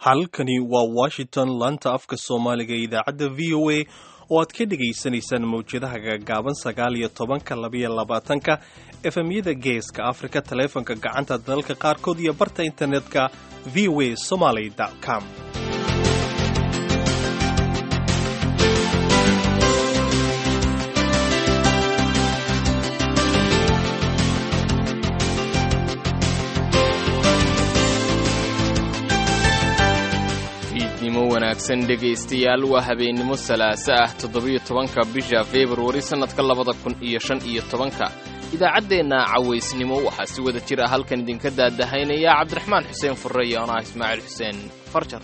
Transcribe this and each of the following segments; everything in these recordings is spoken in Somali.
halkani waa washington laanta afka soomaaliga ee idaacadda v o a oo aad ka dhegaysanaysaan mawjadaha gaagaaban sagaal iyo tobanka labaiyo labaatanka efemyada geeska afrika taleefanka gacanta dalalka qaarkood iyo barta internetka v o a somaly com fiidnimo wanaagsan dhegaystayaal waa habeennimo salaaso ah toddobiyo tobanka bisha februari sannadka labada kun iyo shan iyo tobanka idaacaddeenna cawaysnimo waxaa si wada jir ah halkan idinka daadahaynaya cabdiraxmaan xuseen furre iyo anaa ismaaciil xuseen farjar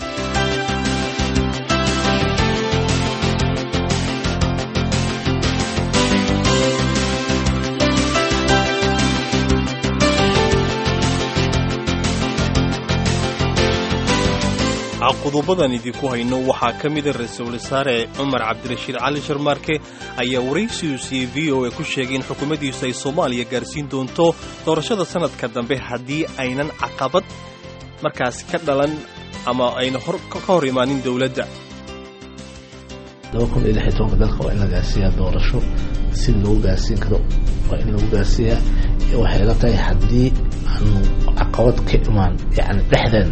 qodobadan idinku hayno waxaa ka mida ra-iisul wasaare cumar cabdirashiid cali sharmaarke ayaa waraysigu siiyey v o a ku sheegay in xukuumaddiisu ay soomaaliya gaarsiin doonto doorashada sanadka dambe haddii aynan caqabad markaasi ka dhalan ama ayna ka hor imaanin dowladda dalka waa in la gaarsiiyaa doorasho si lagu gaarsiin karo waa in lagu gaarsiiyaa waxay la tahay haddii aanu caqabad ka imaan yani dhexdeen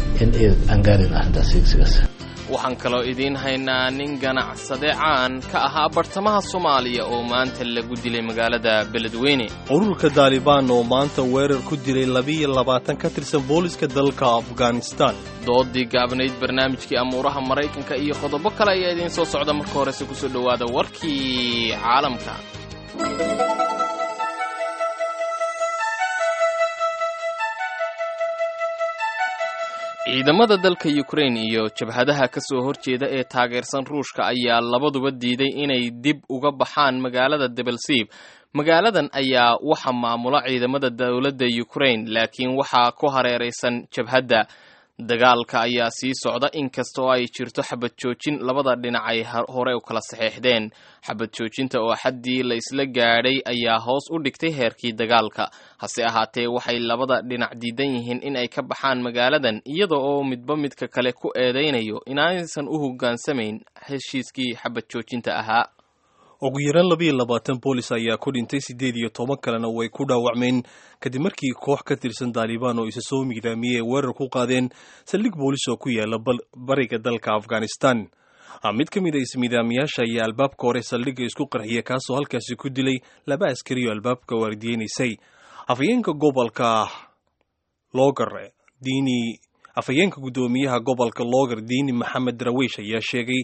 waxaan kaloo idiin haynaa nin ganacsade caan ka ahaa bartamaha soomaaliya oo maanta lagu dilay magaalada beledweyne ururka daalibaan oo maanta weerar ku dilay labiiyo labaatan ka tirsan booliska dalka afghanistan doodii gaabnayd barnaamijkii amuuraha maraykanka iyo qodobo kale ayaa idiin soo socda marka horese kusoo dhowaada warkii caalamka ciidamada dalka ukrain iyo jabhadaha ka soo horjeeda ee taageersan ruushka ayaa labaduba diiday inay dib uga baxaan magaalada debelsiib magaaladan ayaa waxa maamula ciidamada dowladda ukrain laakiin waxaa ku hareeraysan jabhadda dagaalka ayaa sii socda inkastoo ay jirto xabad joojin labada dhinac ay hore u kala saxeexdeen xabad joojinta oo xaddii la isla gaadhay ayaa hoos u dhigtay heerkii dagaalka hase ahaatee waxay labada dhinac diidan yihiin in ay ka baxaan magaaladan iyada oo midba midka kale ku eedaynayo inaaysan u hoggaansamayn heshiiskii xabad joojinta ahaa ugu yaraan labiiyo labaatan boolis ayaa ku dhintay siddeed iyo toban kalena way ku dhaawacmeen kadib markii koox ka tirsan daalibaan oo isa soo miidaamiyey ay weerar ku qaadeen saldhig boolis oo ku yaala bariga dalka afghanistan mid ka mid a ismiidaamiyaasha ayaa albaabka hore saldhigga isku qarxiya kaasoo halkaasi ku dilay laba askari oo albaabka waardiyeynaysay afhayeenka gobolka logar diini afhayeenka guddoomiyaha gobolka loogar diini maxamed darawiish ayaa sheegay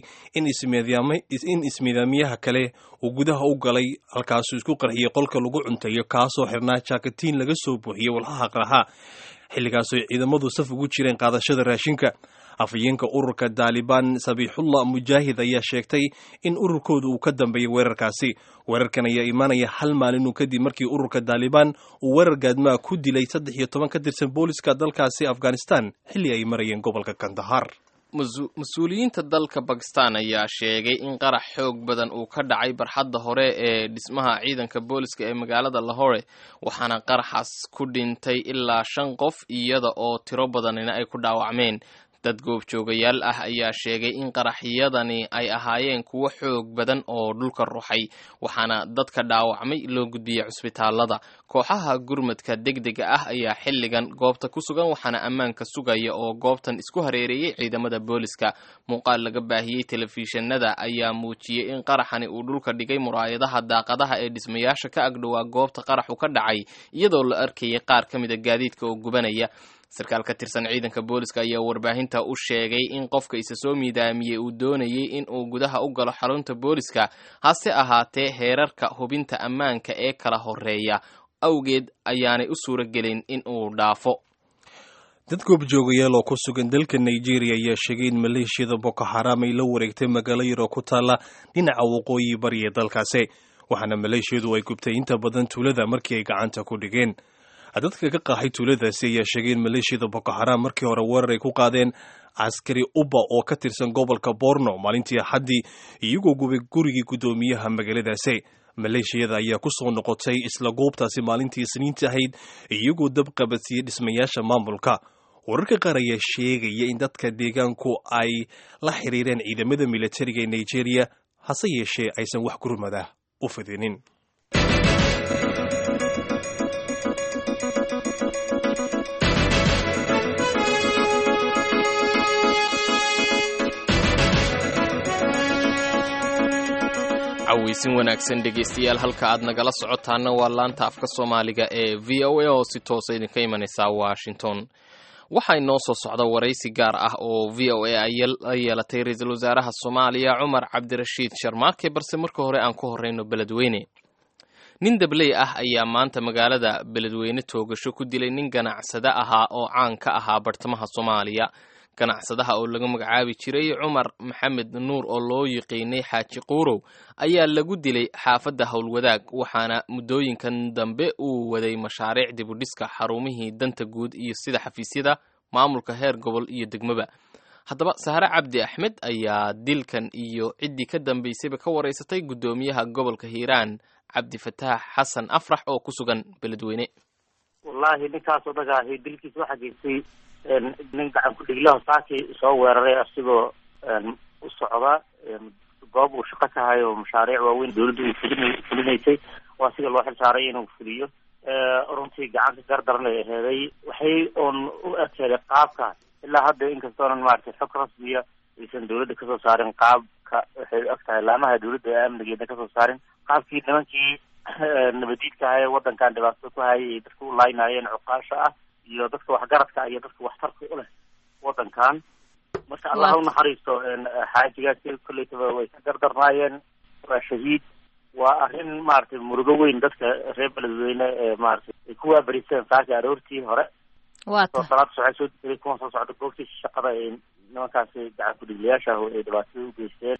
in ismiidaamiyaha kale uu gudaha u galay halkaasuu isku qarxiyey qolka lagu cuntayo kaasoo xirnaa jaakatiin laga soo buuxiyey walhaha qarxa xilligaasoo ciidamadu saf ugu jireen qaadashada raashinka afhayeenka ururka daalibaan sabiixullah mujaahid ayaa sheegtay in ururkooda uu ka dambeeyay weerarkaasi weerarkan ayaa imaanaya hal maalinuu kadib markii ururka daalibaan uu weerar gaadmaa ku dilay saddex iyo toban ka tirsan booliska dalkaasi afghanistan xilli ay marayeen gobolka kandahar mas-uuliyiinta dalka bakistan ayaa sheegay in qarax xoog badan uu ka dhacay barxadda hore ee dhismaha ciidanka booliska ee magaalada lahore waxaana qaraxaas ku dhintay ilaa shan qof iyada oo tiro badanina ay ku dhaawacmeen dad goobjoogayaal ah ayaa sheegay in qaraxyadani ay ahaayeen kuwo xoog badan oo dhulka ruxay waxaana dadka dhaawacmay loo gudbiyey cusbitaalada kooxaha gurmadka degdega ah ayaa xilligan goobta ku sugan waxaana ammaanka sugaya oo goobtan isku hareereeyey ciidamada booliska muuqaal laga baahiyey telefishinada ayaa muujiyey in qaraxani uu dhulka dhigay muraayadaha daaqadaha ee dhismayaasha ka agdhowaa goobta qaraxu ka dhacay iyadoo la arkayay qaar ka mida gaadiidka oo gubanaya sarkaal ka tirsan ciidanka booliska ayaa warbaahinta u sheegay in qofka isa soo miidaamiyey uu doonayay in uu gudaha u galo xarunta booliska hase ahaatee heerarka hubinta ammaanka ee kala horeeya awgeed ayaanay u suuro gelin in uu dhaafo dad goobjoogayaal oo ku sugan dalka nigeria ayaa sheegay in maleeshiyada boko xaram ay la wareegtay magaalo yar oo ku taalla dhinaca waqooyi bari ee dalkaasi waxaana maleeshiyadu ay gubtay inta badan tuulada markii ay gacanta ku dhigeen dadka ka qaaxay tuuladaasi ayaa sheegay in maleeshiyada boko xaram markii hore weerar ay ku qaadeen caskari uba oo ka tirsan gobolka borno maalintii axaddii iyagoo gubay gurigii guddoomiyaha magaaladaasi maleeshiyada ayaa ku soo noqotay isla goobtaasi maalintii isniinta ahayd iyagoo dab qabadsiiyey dhismayaasha maamulka wararka qaar ayaa sheegaya in dadka deegaanku ay la xiriireen ciidamada militariga ee nigeria hase yeeshee aysan wax gurmada u fidinin cawaysin wanaagsan dhegaystayaal halka aad nagala socotaana waa laanta afka soomaaliga ee v o a oo si toosa idinka imanaysa washington waxaa inoo soo socda waraysi gaar ah oo v o a ay yeelatay ra-iisul wasaaraha soomaaliya cumar cabdirashiid sharmaake balse marka hore aan ku horeyno beledweyne nin dabley ah ayaa maanta magaalada beledweyne toogasho ku dilay nin ganacsade ahaa oo caan ka ahaa bartamaha soomaaliya ganacsadaha oo laga magacaabi jiray cumar maxamed nuur oo loo yiqiinay xaaji quurow ayaa lagu dilay xaafadda howlwadaag waxaana muddooyinkan dambe uu waday mashaariic dibudhiska xarumihii danta guud iyo sida xafiisyada maamulka heer gobol iyo degmaba haddaba sahre cabdi axmed ayaa dilkan iyo ciddii ka dambaysayba ka waraysatay guddoomiyaha gobolka hiiraan cabdifataax xasan afrax oo ku sugan beledweyne wallaahi ninkaas odaga ahi dilkiisa waxaa geystay nin gacan ku-dhiglaho saakii soo weeraray asigoo u socda goob uu shaqo ka hayo mashaariic waaweyn dawladda uu fulin fulinaysay oo asiga loo xil saaray inuu fuliyo runtii gacanka gardaran ay aheeday waxay oon u ekeeday qaabka ilaa hadda inkastoonan maaragtay xog rasmiya aysan dawladda kasoo saarin qaabka waxay og tahay laamaha dawladda ee amnigeedna kasoo saarin qaabkii nimankii nabadiidka ahaye waddankan dhibaatada ku hayay ay dadka u laaynaayeen cuqaasha ah iyo dadka waxgaradka iyo dadka waxtarka u leh waddankan marka allah u naxariisto xaajigaasi kollaytaba way ka gardarnaayeen waa shahiid waa arrin maaragtay murugo weyn dadka reer beledweyne ee maaragtay ay ku waaberiseen saaki aroortii hore wata salaada socay soo diray kuwan soo socda goobtii shaqada ay nimankaasi gacan ku-dhiglayaasha ah ay dhibaatada u geysteen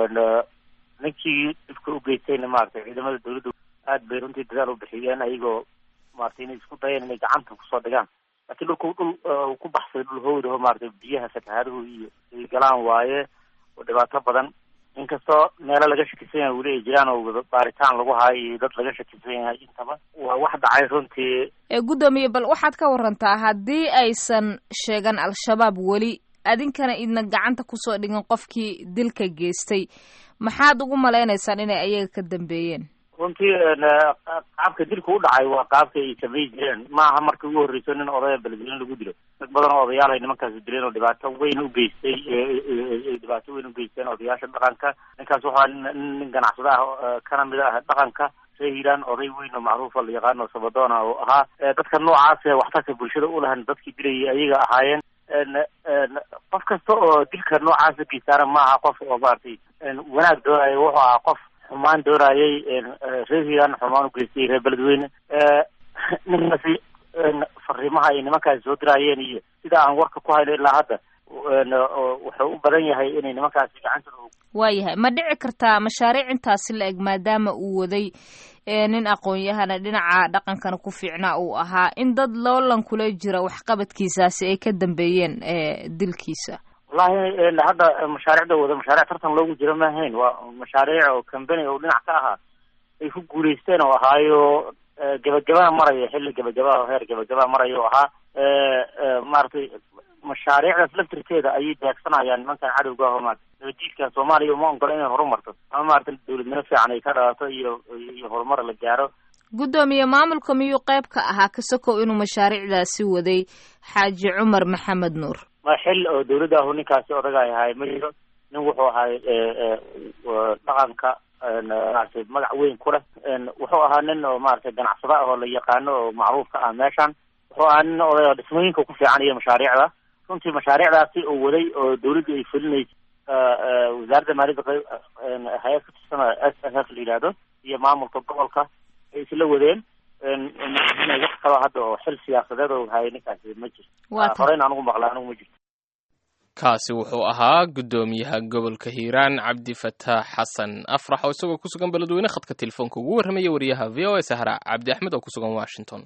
ninkii dhibka u geystayna maaragtay ciidamada dawladda aad bay runtii dadaal u bixiyeen ayagoo maaragtay inay isku dayeen inay gacanta kusoo dhigaan laakiin dhulku dhul uu ku baxsaday dhul howdaho maaragtay biyaha fatahaaduhu iyo ay galaan waaye oo dhibaato badan inkastoo meelo laga shakisan yahay weli ay jiraan oo baaritaan lagu haayo iyo dad laga shakisan yahay intaba waa wax dhacay runtii ee guddoomiye bal waxaad ka warantaa haddii aysan sheegan al-shabaab weli adinkana idna gacanta kusoo dhigin qofkii dilka geystay maxaad ugu malaynaysaan inay ayaga ka dambeeyeen runtii qaabka dilka u dhacay waa qaabka ay samay jireen maaha markii ugu horreyso nin odaya beledweyne lagu dilo dad badan oo odayaal ay nimankaasi dileen oo dhibaato weyn u geystay ay dhibaato weyn u geysteen odayaasha dhaqanka ninkaas waxaa nin ganacsada ah kana mid ah dhaqanka ree hiiraan oday weyn oo macruufa la yaqaano sabadoona oo ahaa dadka noocaas ee waxtarka bulshada u lahan dadkii dilayay ayaga ahaayeen qof kasta oo dilka noocaasa geystaana maaha qof oo maaragtay wanaag doonaya wuxuu ahaa qof xumaan doonayay reer hiiraan xumaan u geystay reer beledweyne ninkaasi fariimaha ay nimankaasi soo diraayeen iyo sida aan warka ku hayno ilaa hadda wuxuu u badan yahay inay nimankaasi gacantooda waayahay ma dhici kartaa mashaariic intaasi la eg maadaama uu waday nin aqoon-yahana dhinaca dhaqankana ku fiicnaa uu ahaa in dad loolan kula jira waxqabadkiisaasi ay ka dambeeyeen dilkiisa wallahi hadda mashaariicda wada mashaariic tartan loogu jiro ma ahayn waa mashaariic oo company oo dhinac ka ahaa ay ku guulaysteen oo ahaayo gabagabaa maraya xilli gabagabaa oo heer gabagabaa maraya oo ahaa maaragtay mashaariicdaas laftirkeeda ayay beegsanayaan nimankan cadowga ah oo maarata nabadiidka soomaaliya uma ongola inay horumarto ama maarata dawladnimo fiican ay ka dhalato iyo iyo horumar la gaaro guddoomiye maamulka miyuu qayb ka ahaa kasakow inuu mashaariicdaasi waday xaaji cumar maxamed nuur ma xil oo dawladda ahu ninkaasi odaga ahay ma jiro nin wuxuu ahay dhaqanka maratay magac weyn ku leh wuxuu ahaa nin oo maratay ganacsado ah oo la yaqaano oo macruuf ka ah meeshan wuxuu ahaa nin oday oo dhismooyinka ku fiican iyo mashaariicda runtii mashaariicdaasi oo waday oo dawladdu ay fulinaysay wasaaradda maaliyadda qayb hay-ad ka tirsan s s f la yidhaahdo iyo maamulka gobolka ay isla wadeen wax kaloo hadda oo xil siyaasadeed oo hayay ninkaasi ma jirto horeyna anugu maqla anugu ma jirto kaasi wuxuu ahaa guddoomiyaha gobolka hiiraan cabdifataax xasan afrax oo isagoo ku sugan beledweyne khadka telefoonka ugu warramaya wariyaha v o a sahra cabdi axmed oo ku sugan washington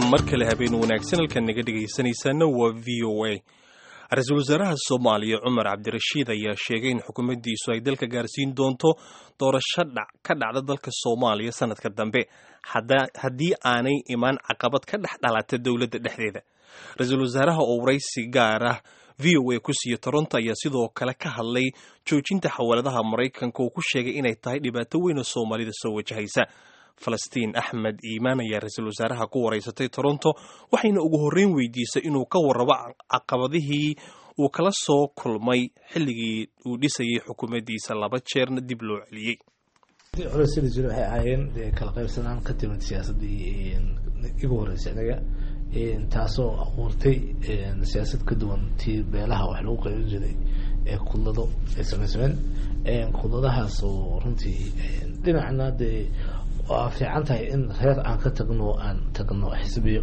mar kale habeen wanaagsan halkan naga dhegaysanaysaana waa v o a ra-iisul wasaaraha soomaaliya cumar cabdirashiid ayaa sheegay in xukuumaddiisu ay dalka gaarsiin doonto doorasho ka dhacda dalka soomaaliya sanadka dambe haddii aanay imaan caqabad ka dhex dhalata dowladda dhexdeeda ra-iisul wasaaraha oo waraysi gaar ah v o a ku siiya toronto ayaa sidoo kale ka hadlay joojinta xawaaladaha maraykanka oo ku sheegay inay tahay dhibaato weyn oo soomaalida soo wajahaysa falastiin axmed iimaan ayaa ra-iisul wasaaraha ku waraysatay toronto waxayna ugu horreyn weydiisay inuu ka warrabo caqabadihii uu kala soo kulmay xilligii uu dhisayay xukuumaddiisa laba jeerna dib loo celiyey culeysada jira waxay ahaayeen kala qaybsanaan ka timid siyaasaddii igu horreysay anaga taasoo abuurtay siyaasad ka duwan tii beelaha wax lagu qaybin jiray ee kudlado ay samaysameen kudladahaas oo runtii dhinacna dee waa fiican tahay in reer aan ka tagno aan tagno xisbiyo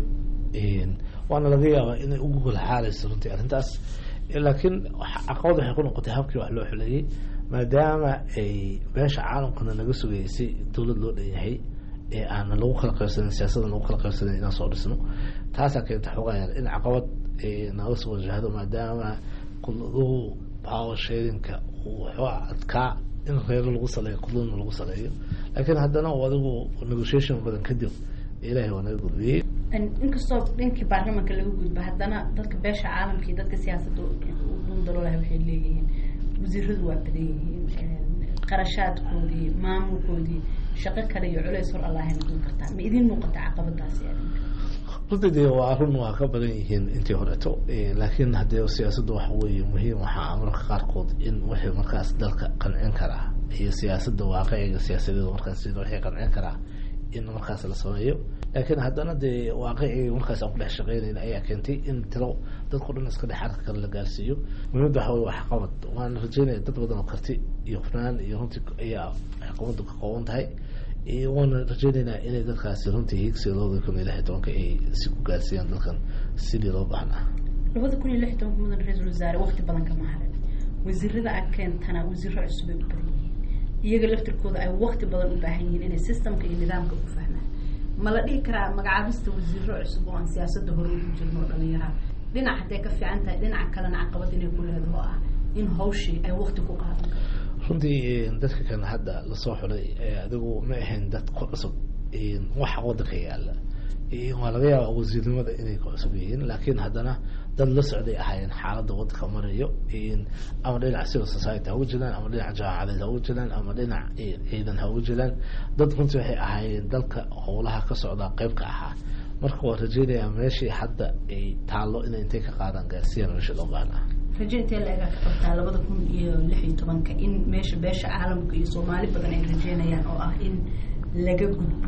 waana laga yaabaa inay ugu golxaalayso runtii arrintaas laakiin caqabad waxay ku noqotay habkii wax loo xuleeyey maadaama ay beesha caalamkana naga sugaysay dowlad loo dhan yahay ee aanan lagu kala qaybsanin siyaasadan lagu kala qaybsanin inaan soo dhisno taasaa keenta xoogaayar in caqabad naga soo wajahdo maadaama kudladuhu power sharinka uu waxoo adkaa in reero lagu saleeyo kudladna lagu saleeyo laakiin haddana adigu negotiation badan kadib ilahay waa naga gudbiyey inkastoo dhinkii baarlamanka laga gudba haddana dadka beesha caalamka iyo dadka siyaasadda dhundaloolaha waxay leeyihiin wasiiradu waa badan yihiin qarashaadkoodii maamulkoodii shaqo kale iyo culeys hor allahay noqon kartaa ma idiin muuqata caqabadaasi runtii dee waa run waa ka badan yihiin intii horeeto laakiin haddee siyaasadda waxa weeye muhiim waxaa mararka qaarkood in wixii markaas dalka qancin karaa iyo siyaasadda waaqiciga siyaasadeeda markaas wixii qancin karaa in markaas la sameeyo laakiin haddana dee waaqicii markaas aan ku dhex shaqeynayna ayaa keentay in tiro dadko dhan iska dhex arka kale la gaarsiiyo muhiimada waxa weye waxqabad waana rajeynaya dad badan oo karti iyo hufnaan iyo runtii ayaa waxqabadu ka kooban tahay waana rajeynaynaa inay dadkaasi runtii hiigsiga labada kun iyo lix iyo tobanka ay si ku gaarsiiyaan dalkan sidii loo baahnaa labada kun iyo lix iyo tobanka mudan ra-iisul wasaare waqti badan kama harin wasiirada aad keentana wasiiro cusub ay u badan yihiin iyaga laftirkooda ay waqti badan u baahan yihiin inay systemka iyo nidaamka ku fahmaan ma la dhihi karaa magacaabista wasiiro cusub oo aan siyaasadda hore ugu jirno oo dhalinyaraha dhinac hadday ka fiican tahay dhinaca kalena caqabad inay ku leedaho ah in hawshii ay waqti ku qaadan runtii dadka kan hadda lasoo xulay adigu ma ahayn dad ku cusub waxa wadanka yaala waa laga yaaba wasiirnimada inay ku cusub yihiin laakiin haddana dad la socday ahaayeen xaaladda wadanka marayo ama dhinac civil society ha uga jiraan ama dhinac jamaacadeed ha uga jiraan ama dhinac ciidan ha uga jiraan dad runtii waxay ahaayeen dalka howlaha ka socdaa qeyb ka ahaa marka waa rajeynayaa meeshii hadda ay taallo inay intay ka qaadaan gaarsiiyaan meesha loo baahnaa raje intee la-ega ka qabtaa labada kun iyo lix iyo tobanka in meesha beesha caalamka iyo soomaali badan ay rajeynayaan oo ah in laga gudbo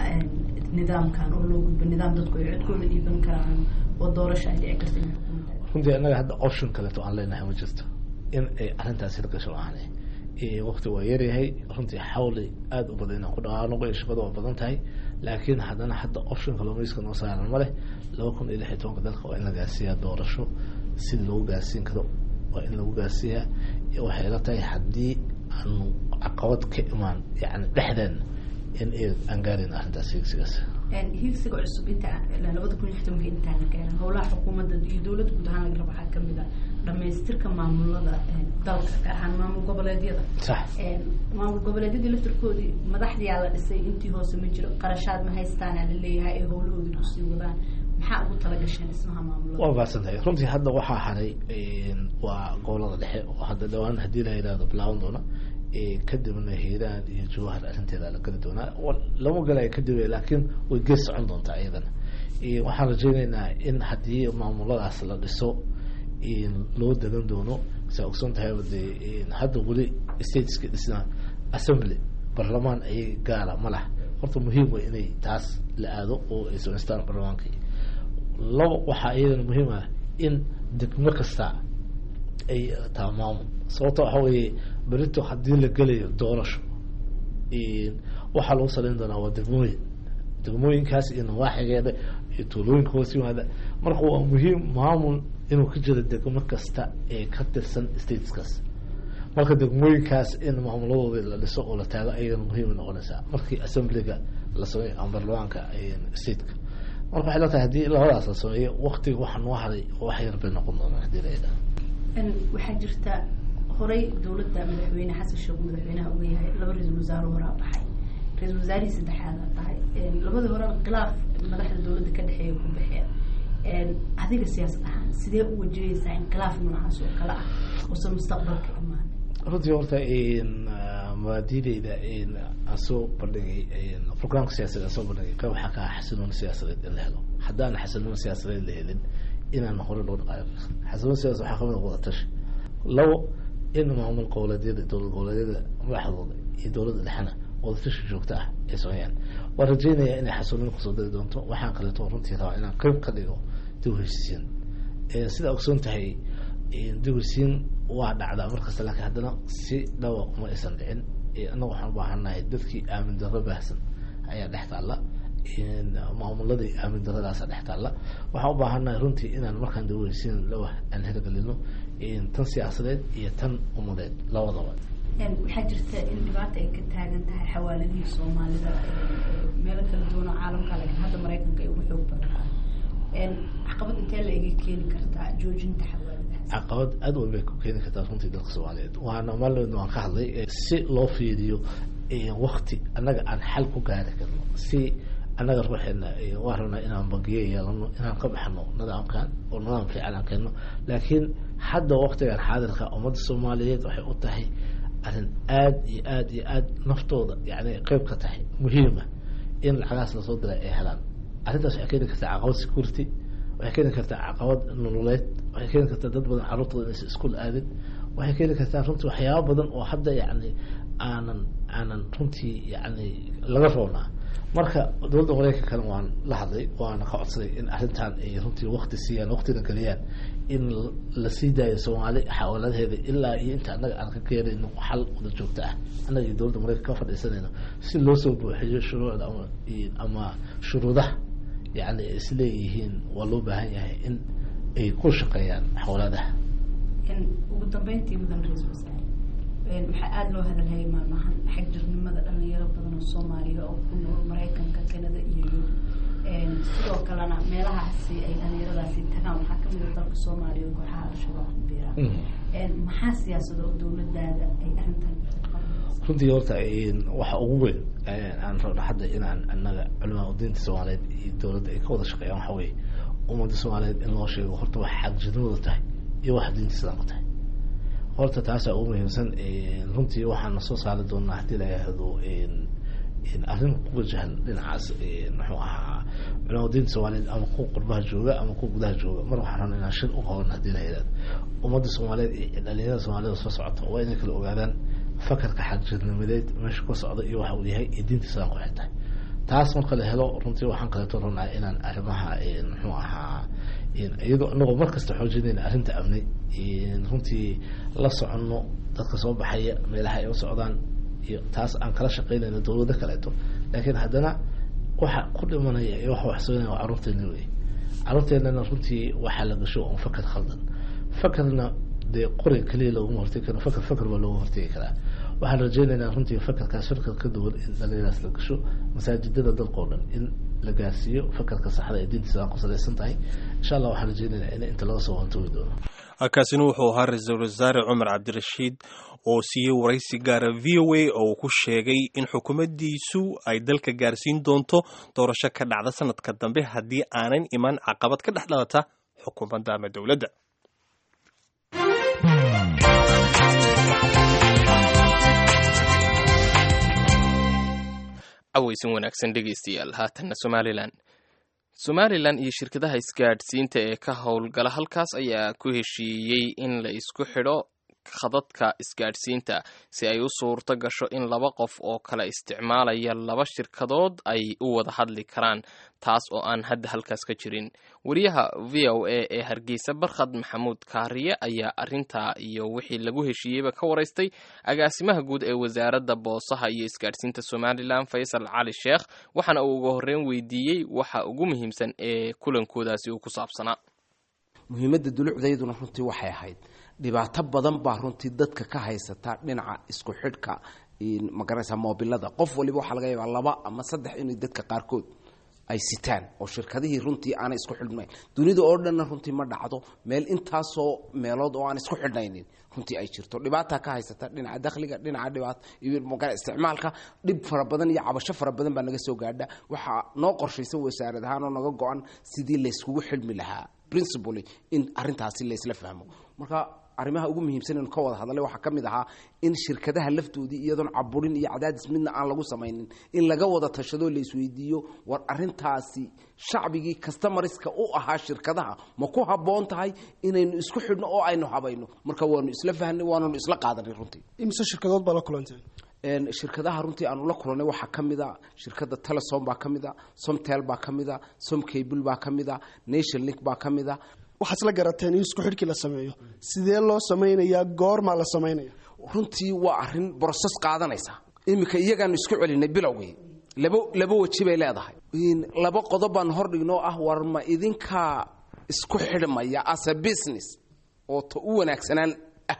nidaamkan oo loo gudbo nidaam dadku ay codkooda dhiiban karaan oo doorasho ay dhici karta in xukuumadda runtii annaga hadda option kaleeto aan leenahay ma jirto in ay arrintaasi la gasho aanay waqti waa yaryahay runtii xawli aada u badan inaan ku dhaqaanoqo iyo shaqada waa badan tahay laakiin haddana hadda option kalluumayska noo saaran ma leh laba kun iyo lix iyo tobanka dalka waa in la gaarsiiyaa doorasho sida lagu gaarsiin karo waa in lagu gaarsiiyaa waxay la tahay haddii aanu caqabad ka imaan yani dhexdeen in aan gaarin arrintaas hiigsigaas hiigsiga cusub inta labada kun iyo lix tobanka intaan la gaarin howlaha xukuumadda iyo dowladda guud ahaan laga rabo waxaa kamid a dhamaystirka maamulada dalka gaar ahaan maamul goboleedyada sax maamul goboleedyadii laftirkoodii madaxdiyaa la dhisay intii hoose ma jiro qarashaad ma haystaana la leeyahay ay howlahoodii kusii wadaan maxaa ugu talagasheen dhismaha maamulada waa baadsantahay runtii hadda waxaa haray waa gobolada dhexe oo hadda dhawaan haddii la yidhahdo bilaaban doona kadibna hiiraan iyo jawahar arrinteeda la geli doonaa lama galaya kadib laakiin way gees socon doontaa iyadana waxaan rajeyneynaa in haddii maamuladaas la dhiso loo dagan doono saa ogsoon tahayba dee hadda weli stateska dhisna assembly barlamaan ayay gaara ma lah horta muhiim way inay taas la aado oo ay samaystaan barlamaankii laba waxaa iyadana muhiim ah in degmo kasta ay taa maamul sababta waxa weeye berito haddii la gelayo doorasho waxaa lagu saleyn doonaa waa degmooyin degmooyinkaas iyo nawaaxigeeda iyo tuulooyinka hoos yimaada marka waa muhiim maamul inuu ka jiro degmo kasta ee ka tirsan stateskaas marka degmooyinkaas in maamuladooda la dhiso oo la taago ayagana muhiim noqonaysaa markii assemblyga la sameeyo ama barlamaanka stateka marka waxay la tahay haddii labadaas la sameeyo waktiga waxaa noo haday wax yar bay noqon doonaan haddii la yidhaha waxaa jirta horay dowladda madaxweyne xasan sheekh madaxweynaha uga yahay laba ra-iisul wasaare horaa baxay ra-iisul wasaarihii saddexaada tahay labadii horena khilaaf madaxda dowladda ka dhexeeya ku baxeen adiga siyaasad ahaan sidee u wajahaysaa inqilaaf noocaas oo kale ah uusan mustaqbalka imaan runtii horta mabaadideyda aan soo bandhigay programka siyaasadeed aan soo bandhigay qayb waxaa ka ah xasilooni siyaasadeed in la helo haddaan xasilooni siyaasadeed la helin inaan hore loo dhaqaayo xasilooni siyasad waxaa kamid a wada tashi labo in maamul goboleedyada dowlad goboleedyada madaxdooda iyo dowladda dhexena wadatashi joogto ah ay sameeyaan waan rajeynaya inay xasilooni kusoo dari doonto waxaan kaleeto runtii rabaa inaan qayb ka dhigo dib heshiisiin sidaa ogsoon tahay dib heshiisiin waa dhacdaa markasta laakiin haddana si dhawa uma aysan dhicin annaga waxaan ubaahannahay dadkii aamin darro baahsan ayaa dhex taalla maamuladii aamin daradaasa dhex taalla waxaan ubaahannahay runtii inaan markaan dib heshiisiin lawa aan hirgelino tan siyaasadeed iyo tan umadeed labadaba waxaa jirta in dhibaata ay ka taagan tahay xawaaladihii soomaalida meelo kala duwan oo caalamka laakiin hadda maraykanka ay ugu xoog badanaa caqabad intee la iga keeni kartaa joojinta xawaaladahaas caqabad aad weyn bay ku keeni kartaa runtii dalka soomaaliyeed waana maalin waan ka hadlay si loo fiiriyo wakti annaga aan xal ku gaari karno si annaga ruuxeena waa rabnaa inaan bangiye yeelano inaan ka baxno nidaamkan oo nidaam fiican aan keenno laakiin hadda waktigan xaadirka ummadda soomaaliyeed waxay u tahay arrin aad iyo aad iyo aad naftooda yani qeyb ka tahay muhiima in lacagahaas lasoo diray ay helaan arrintaas waxay keeni kartaa caqabad security waxay keeni kartaa caqabad nololeed waxay keeni kartaa dad badan carruurtooda inaysa iskuol aadin waxay keeni kartaa runtii waxyaaba badan oo hadda yani aanan aanan runtii yani laga roonaa marka dowladda mareykankana waan la hadlay waana ka codsaday in arrintan ay runtii wakti siiyaan waktina geliyaan in la sii daayo soomaali xawaaladaheeda ilaa iyo inta annaga aan ka keenayno xal wada joogto ah annaga iyo dowladda mareykanka ka fadhiisanayno si loo soo buuxiyo shuruucda ama ama shuruudaha yani ay isleeyihiin waa loo baahan yahay in ay ku shaqeeyaan xawaaladaha ugu dambeyntii mudan ra-iisul wasaare waxaa aada loo hadalhayay maalmahan xag jirnimada dhalinyaro badan oo soomaaliya oo ku nool maraykanka kanada iyo yurub sidoo kalena meelahaasi ay dhalinyaradaasi tagaan waxaa kamid a dalka soomaaliya oo kooxaha al-shabaab ku biiraan maxaa siyaasada oo dowladaada ay arrintan runtii horta waxa ugu weyn aan rabno hadda inaan annaga culimaa diinta soomaaliyeed iyo dowladda ay ka wada shaqeeyaan waxa weye ummadda soomaaliyeed in loo sheego horta wax xagjirnimada tahay iyo wax diinta islaamka tahay horta taasaa ugu muhiimsan runtii waxaana soo saari doonaa haddii la yihahdo arrin ku wajahan dhinacaas muxuu ahaa culamada diinta soomaaliyeed ama kuwa qurbaha jooga ama kuwa gudaha jooga mar waxaan rabna inaan shir u qaban haddii la yihahdo ummadda soomaaliyeed iyo dhalinyarada soomaaliyed soo socota waa inay kala ogaadaan fakarka xagjirnimadeed meesha ka socda iyo waxa uu yahay iyo diinta islaamka waxay tahay taas marka la helo runtii waxaan kaleeto rabnaa inaan arrimaha muxuu ahaa iyadoo inagoo mar kasta xoojinayna arrinta amni runtii la soconno dadka soo baxaya meelaha ay u socdaan iyo taas aan kala shaqeynayno dowlado kaleeto laakiin haddana waxa ku dhimanaya iyo waxa waxsooynaya waa carruurteena wey carruurteenana runtii waxaa la gasho un fakar khaldan fakarna dee qori keliya looguma hortegi karo fakar fakar baa looga hortegi karaa waxaan rajeynaynaa runtii fakarkaas fakar ka duwan in dhalinyaraas la gasho masaajidada dalkao dhan in la gaarsiiyo fakarka saxda ee diinta islaamka ku salaysan tahay insha allah waxaan rajeynaynaa in inta laga soo wantoogi doono kaasina wuxuu ahaa ra-iisul wasaare cumar cabdirashiid oo siiyey waraysi gaara v o a oo uu ku sheegay in xukuumaddiisu ay dalka gaarsiin doonto doorasho ka dhacda sanadka dambe haddii aanan iman caqabad ka dhex dhalata xukuumadda ama dowladda aweysan wanaagsan dhegeystayaal haatanna somalilan somalilan iyo shirkadaha isgaadhsiinta ee ka howlgala halkaas ayaa ku heshiiyey in la isku xidho khadadka isgaadhsiinta si ay u suurto gasho in laba qof oo kala isticmaalaya laba shirkadood ay u wada hadli karaan taas oo aan hadda halkaas ka jirin wariyaha v o a ee hargeysa barkhad maxamuud kaariye ayaa arintaa iyo wixii lagu heshiiyeyba ka waraystay agaasimaha guud ee wasaaradda boosaha iyo isgaadhsiinta somalilan faysal cali sheekh waxaana uu uga horreyn weydiiyey waxa ugu muhiimsan ee kulankoodaasi uu ku saabsanaa muhiimadda dulucdayduna runtii waxay ahayd dhibaato badan baa runtii dadka ka haysata dhinaca isku xidhka magaranaysa moobilada qof waliba waxaa laga yaabaa laba ama saddex inay dadka qaarkood ay sitaan oo shirkadihii runtii aanay isku xidhnayn dunida oo dhanna runtii ma dhacdo meel intaasoo meelood oo aan isku xidhnaynin runtii ay jirto dhibaata ka haysata dhinaca dakhliga dhinaca dhibaata iyo magaa isticmaalka dhib fara badan iyo cabasho fara badan baa naga soo gaadha waxaa noo qorshaysan wasaarad ahaan oo naga go-an sidii layskugu xidhmi lahaa principally in arrintaasi laysla fahmo marka arrimaha ugu muhiimsan inu ka wada hadalay waxaa ka mid ahaa in shirkadaha laftoodii iyadoon caburin iyo cadaadis midna aan lagu samaynin in laga wada tashado la isweydiiyo war arrintaasi shacbigii customariska u ahaa shirkadaha ma ku habboon tahay inaynu isku xidhno oo aynu habayno marka waanu isla fahnay waananu isla qaadanay runtii imise shirkadood baa la kulanteen shirkadaha runtii aanu la kulanay waxaa ka mid a shirkadda telesom baa ka mid a somtel baa ka mid a somcable baa ka mid a nation link baa ka mid a waxaad isla garateen in isku xidhkii la sameeyo sidee loo samaynayaa goormaa la samaynaya runtii waa arrin broses qaadanaysa iminka iyagaanu isku celinay bilowgii laba laba weji bay leedahay laba qodob baan hor dhignoo ah war ma idinkaa isku xidhmaya as a business oo ta u wanaagsanaan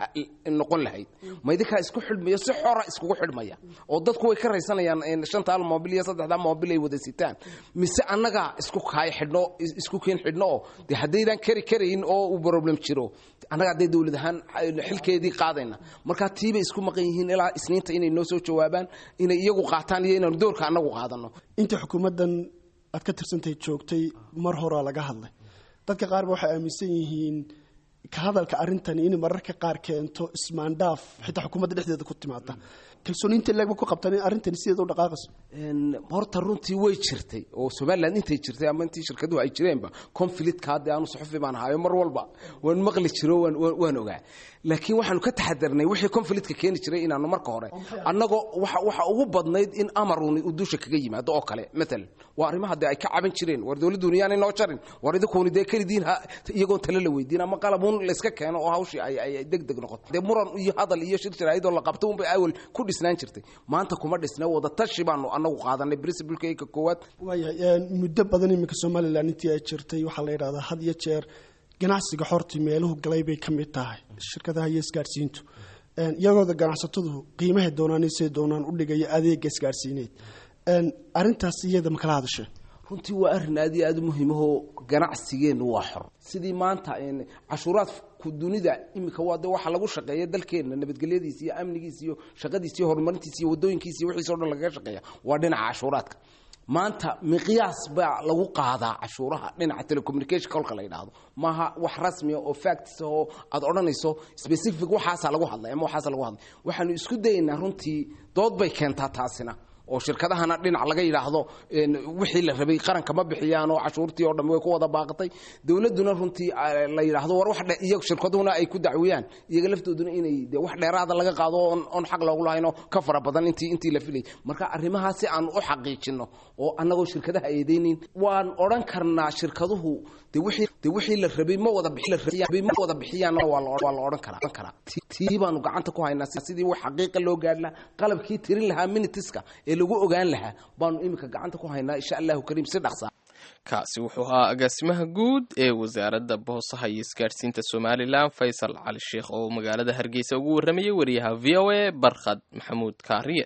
noqon lahayd ma idinkaa isku xidhmaya si xora iskugu xidhmaya oo dadku way ka raysanayaan shanta al mobil iyo saddexda mobil ay wada sitaan mise annagaa isku kaay xidhno isku keen xidhno oo dee haddaydaan kari karayn oo uu problem jiro annaga hadday dowlad ahaan xilkeedii qaadayna markaa tiibay isku maqan yihiin ilaa isniinta inay noo soo jawaabaan inay iyagu qaataan iyo inaanu doorka annagu qaadano inta xukuumaddan aad ka tirsantahay joogtay mar horaa laga hadlay dadka qaar ba waxay aaminsan yihiin ka hadalka arrintani inay mararka qaar keento ismaandhaaf xitaa xukuumadda dhexdeeda ku timaada kalsooni inta leegba ku qabtaan in arrintani sideeda u dhaqaaqayso horta runtii way jirtay oo somaliland intay jirtay ama intii shirkaduhu ay jireenba conflictka hadda aanu suxufi baan ahayo mar walba waan maqli jiro waan ogaa laakiin waxaanu ka taxadarnay wixii conflictka keeni jiray inaanu marka hore annagoo waxa ugu badnayd in amaruni uu dusha kaga yimaado oo kale maalan waa arrimaha dee ay ka caban jireen war dowladduuni yaanay noo jarin war idinkuuni dee kelidiin iyagoon tale la weydiin ama qalabuun layska keeno oo hawshii ay deg deg noqoto dee muran iyo hadal iyo shir jaraa'idoo la qabto unbay awal ku dhisnaan jirtay maanta kuma dhisna wada tashi baanu annagu qaadanay principleka koowaad waayahay muddo badan iminka somalilan intii ay jirtay waxaa la yidhahdaa had iyo jeer ganacsiga xortii meeluhu galay bay ka mid tahay shirkadaha iyo isgaadhsiintu iyagooda ganacsatadu qiimahay doonaan say doonaan u dhigaya adeega isgaadhsiineed arrintaas iyada makala hadashee runtii waa arrin aad iyo aad u muhiimahoo ganacsigeennu waa xor sidii maanta cashuuraadku dunida iminka waa de waxa lagu shaqeeya dalkeenna nabadgelyadiisa iyo amnigiisa iyo shaqadiisa iyo horumarintiisa iyo wadooyinkiisa iyo wixiisa o dhan lagaga shaqeeya waa dhinaca cashuuraadka maanta miqyaas baa lagu qaadaa cashuuraha dhinaca telecommunication kolka la yidhaahdo maaha wax rasmiya oo facts oo aad odhanayso specific waxaasaa lagu hadlay ama waxaasa lagu hadlay waxaanu isku dayaynaa runtii dood bay keentaa taasina oo shirkadahana dhinac laga yidhaahdo wixii la rabay qaranka ma bixiyaan oo cashuurtii oo dhan way ku wada baaqatay dowladduna runtii la yidhaahdo war wax iyo shirkaduhuna ay ku dacwiyaan iyaga laftooduna inay de wax dheeraada laga qaado oon oon xaq loogu lahaynoo ka fara badan intii intii la filayay marka arrimahaas si aan u xaqiijino oo annagoo shirkadaha eedeynin waan odhan karnaa shirkaduhu de wixii de wixii la rabay ma wada bixi ma wada bixiyaan waa la waa la odhan karaa karaa tii baanu gacanta ku haynaa sidii wax xaqiiqa loo gaadh lahaa qalabkii tirin lahaa minitiska ee lagu ogaan lahaa baanu iminka gacanta ku haynaa insha allahu kariim si dhaqsa kaasi wuxuu ahaa agaasimaha guud ee wasaaradda boosaha iyo isgaadhsiinta somalilan faysal cali sheekh oo magaalada hargeysa ugu warramayay wariyaha v o a barkhad maxamuud kaariye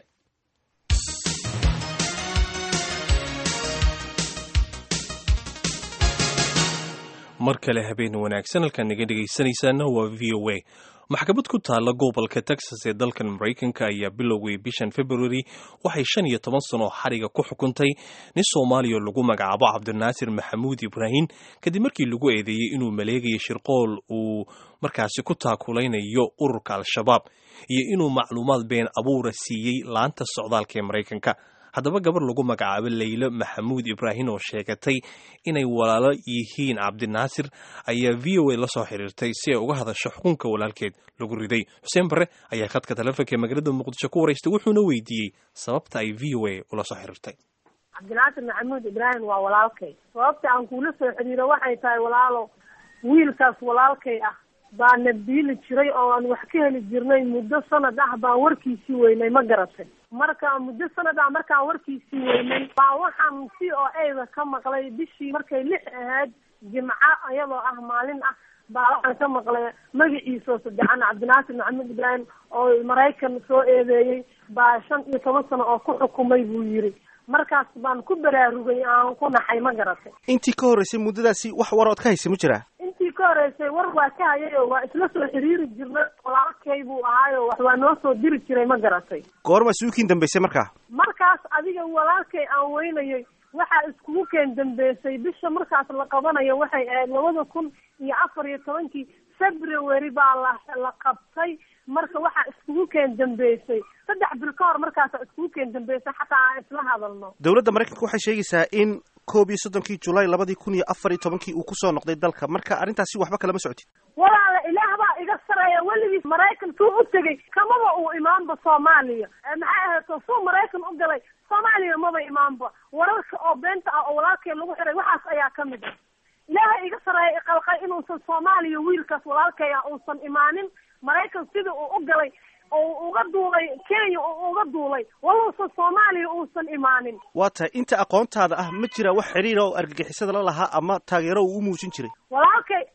mar kale habeen wanaagsan halkaan naga dhegaysanaysaana waa v o a maxkamad ku taalla gobolka texas ee dalkan maraykanka ayaa bilowgay bishan february waxay shan iyo toban sano xariga ku xukuntay nin soomaaliya lagu magacaabo cabdinaasir maxamuud ibraahim kadib markii lagu eedeeyey inuu maleegayo shirqool uu markaasi ku taakulaynayo ururka al-shabaab iyo inuu macluumaad been abuura siiyey laanta socdaalka ee maraykanka haddaba gabar lagu magacaabo leylo maxamuud ibraahim oo sheegatay inay walaalo yihiin cabdinaasir ayaa v o a la soo xiriirtay si ay uga hadasho xukunka walaalkeed lagu riday xuseen barre ayaa khadka taleefonka ee magaalada muqdisho ku waraystay wuxuuna weydiiyey sababta ay v o a ula soo xiriirtay cabdinaasir maxamuud ibraahim waa walaalkay sababta aan kuula soo xiriiro waxay tahay walaalo wiilkaas walaalkay ah baa nabdiili jiray oo aan wax ka heli jirnay muddo sanad ah baan warkiisii weynay ma garatay marka muddo sanad ah markaan warkiisii weynay baa waxaan c o a-da ka maqlay bishii markay lix ahayd jimco iyadoo ah maalin ah baa waxaan ka maqlay magaciisoo saddexan cabdinaasir maxamuud ibraahim oo maraykan soo eedeeyey baa shan iyo toban sano oo ku xukumay buu yiri markaas baan ku baraarugay aan ku naxay ma garatay intii ka horreysay muddadaasi wax warood ka haysa ma jiraa intii ka horeysay war waa ka hayay oo waa isla soo xiriiri jirnay walaalkay buu ahaayo wax waa noo soo diri jiray ma garatay goorma suukiin dambaysay markaa markaas adiga walaalkay aan weynayay waxaa iskugu keen dambeysay bisha markaas la qabanayo waxay ahayd labada kun iyo afar iyo tobankii february baa la la qabtay marka waxaa iskugu keen dambeysay saddex bil ka hor markaasa iskugu keen dambeysay xataa aan isla hadalno dowladda maraykanka waxay sheegaysaa in koob iyo soddonkii julaay labadii kun iyo afar iyo tobankii uu kusoo noqday dalka marka arrintaasi waxba kalama socotid walaala ilaah baa iga sareeya weligiis maraykan tuu u tegey kamaba uu imaanba soomaaliya maxay ahayto suu maraykan u galay soomaaliya maba imaanba wararka oo beenta ah oo walaalkay lagu xiray waxaas ayaa ka mid ah ilaaha iga sareeya iqalqay inuusan soomaaliya wiilkaas walaalkay ah uusan imaanin maraykan sidii uu u galay oo uga duulay kenya oo uga duulay waluusan soomaaliya uusan imaanin waa tahay inta aqoontaada ah ma jira wax xiriira oo argagixisada la lahaa ama taageero uu u muujin jiray walaalkay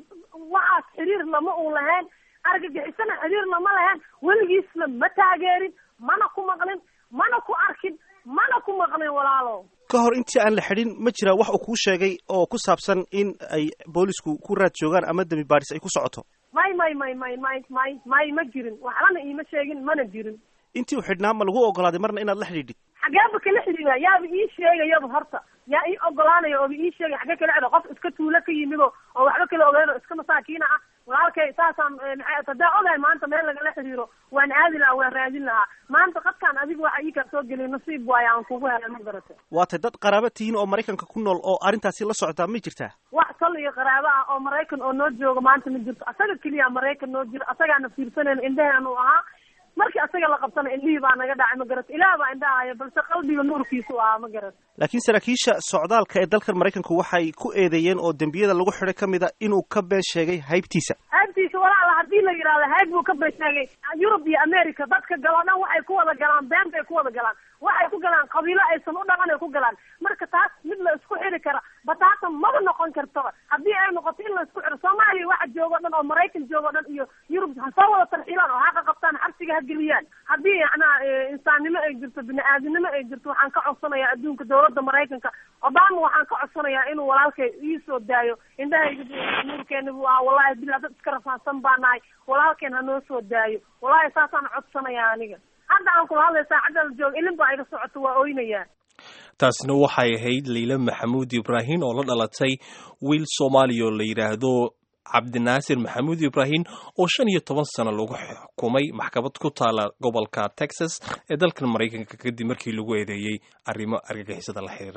waxaas xiriir lama uu lahayn argagixisana xiriir lama lahayn weligiisna ma taageerin mana ku maqlin mana ku arkin mana ku maqlin walaalo ka hor intii aan la xidhin ma jira wax uu kuu sheegay oo ku saabsan in ay boolisku ku raad joogaan ama dembi baadhis ay ku socoto may may may may may may may ma jirin waxbana iima sheegin mana jirin intii u xidhnaa ma lagu ogolaaday marna inaad la xidhiidhid xageeba kala xidhiidha yaaba ii sheegayaba horta yaa ii ogolaanaya ooba ii sheegay xagee kala xidha qof iska tuulo ka yimido oo waxba kala ogeyn oo iska masaakiina ah walaalkay saasaan maxay hadaa ogahay maanta meel lagala xiriiro waan aadi lahaa waan raadin lahaa maanta qadkaan adiga waxa ii kaa soo geliy nasiib waayo aan kugu helay ma garata waa tay dad qaraaba tihiin oo maraykanka ku nool oo arrintaasi la socdaa may jirtaa wax tol iyo qaraabo ah oo maraykan oo noo jooga maanta ma jirto asaga keliya maraykan noo jiro asagaana fiirsanayna indhaheen uu ahaa markii asaga la qabtana indhihii baa naga dhacay ma garata ilaah baa indhaha haya balse qalbiga nuurkiisu ahaa ma garata laakiin saraakiisha socdaalka ee dalkan maraykanku waxay ku eedeeyeen oo dembiyada lagu xidhay ka mid a inuu ka been sheegay haybtiisa haybtiisa walaala haddii la yidhahdo hayb buu ka been sheegay yurub iyo america dadka galo dhan waxay ku wada galaan been bay ku wada galaan waxay ku galaan qabiilo aysan u dhalan ay ku galaan marka taas mid la isku xiri kara bataatan maba noqon kartaba haddii ay noqoto in la isku xiro soomaaliya waxa joogo dhan oo maraykan joogo dhan iyo yurub ha soo wada tarxiilaan oo haqa qabtaan xabsiga ha geliyaan haddii yacnaa insaannimo ay jirto bini-aadinimo ay jirto waxaan ka codsanayaa adduunka dawladda maraykanka obama waxaan ka codsanayaa inuu walaalkay iisoo daayo indhahayga nuurkeena buu ahaa wallahi bilaa dad iska rafaadsan baa nahay walaalkeen ha noo soo daayo wallahi saasaan codsanayaa aniga hadda aan kula hadlay saacadda la jooga ilin baa iga socoto waa oynayaa taasina waxay ahayd liila maxamuud ibraahim oo la dhalatay wiil soomaaliya oo la yidhaahdo cabdinaasir maxamuud ibraahim oo shan iyo toban sano lagu xukumay maxkamad ku taala gobolka texas ee dalkan maraykanka kadib markii lagu eedeeyey arrimo argagixisada la xiriira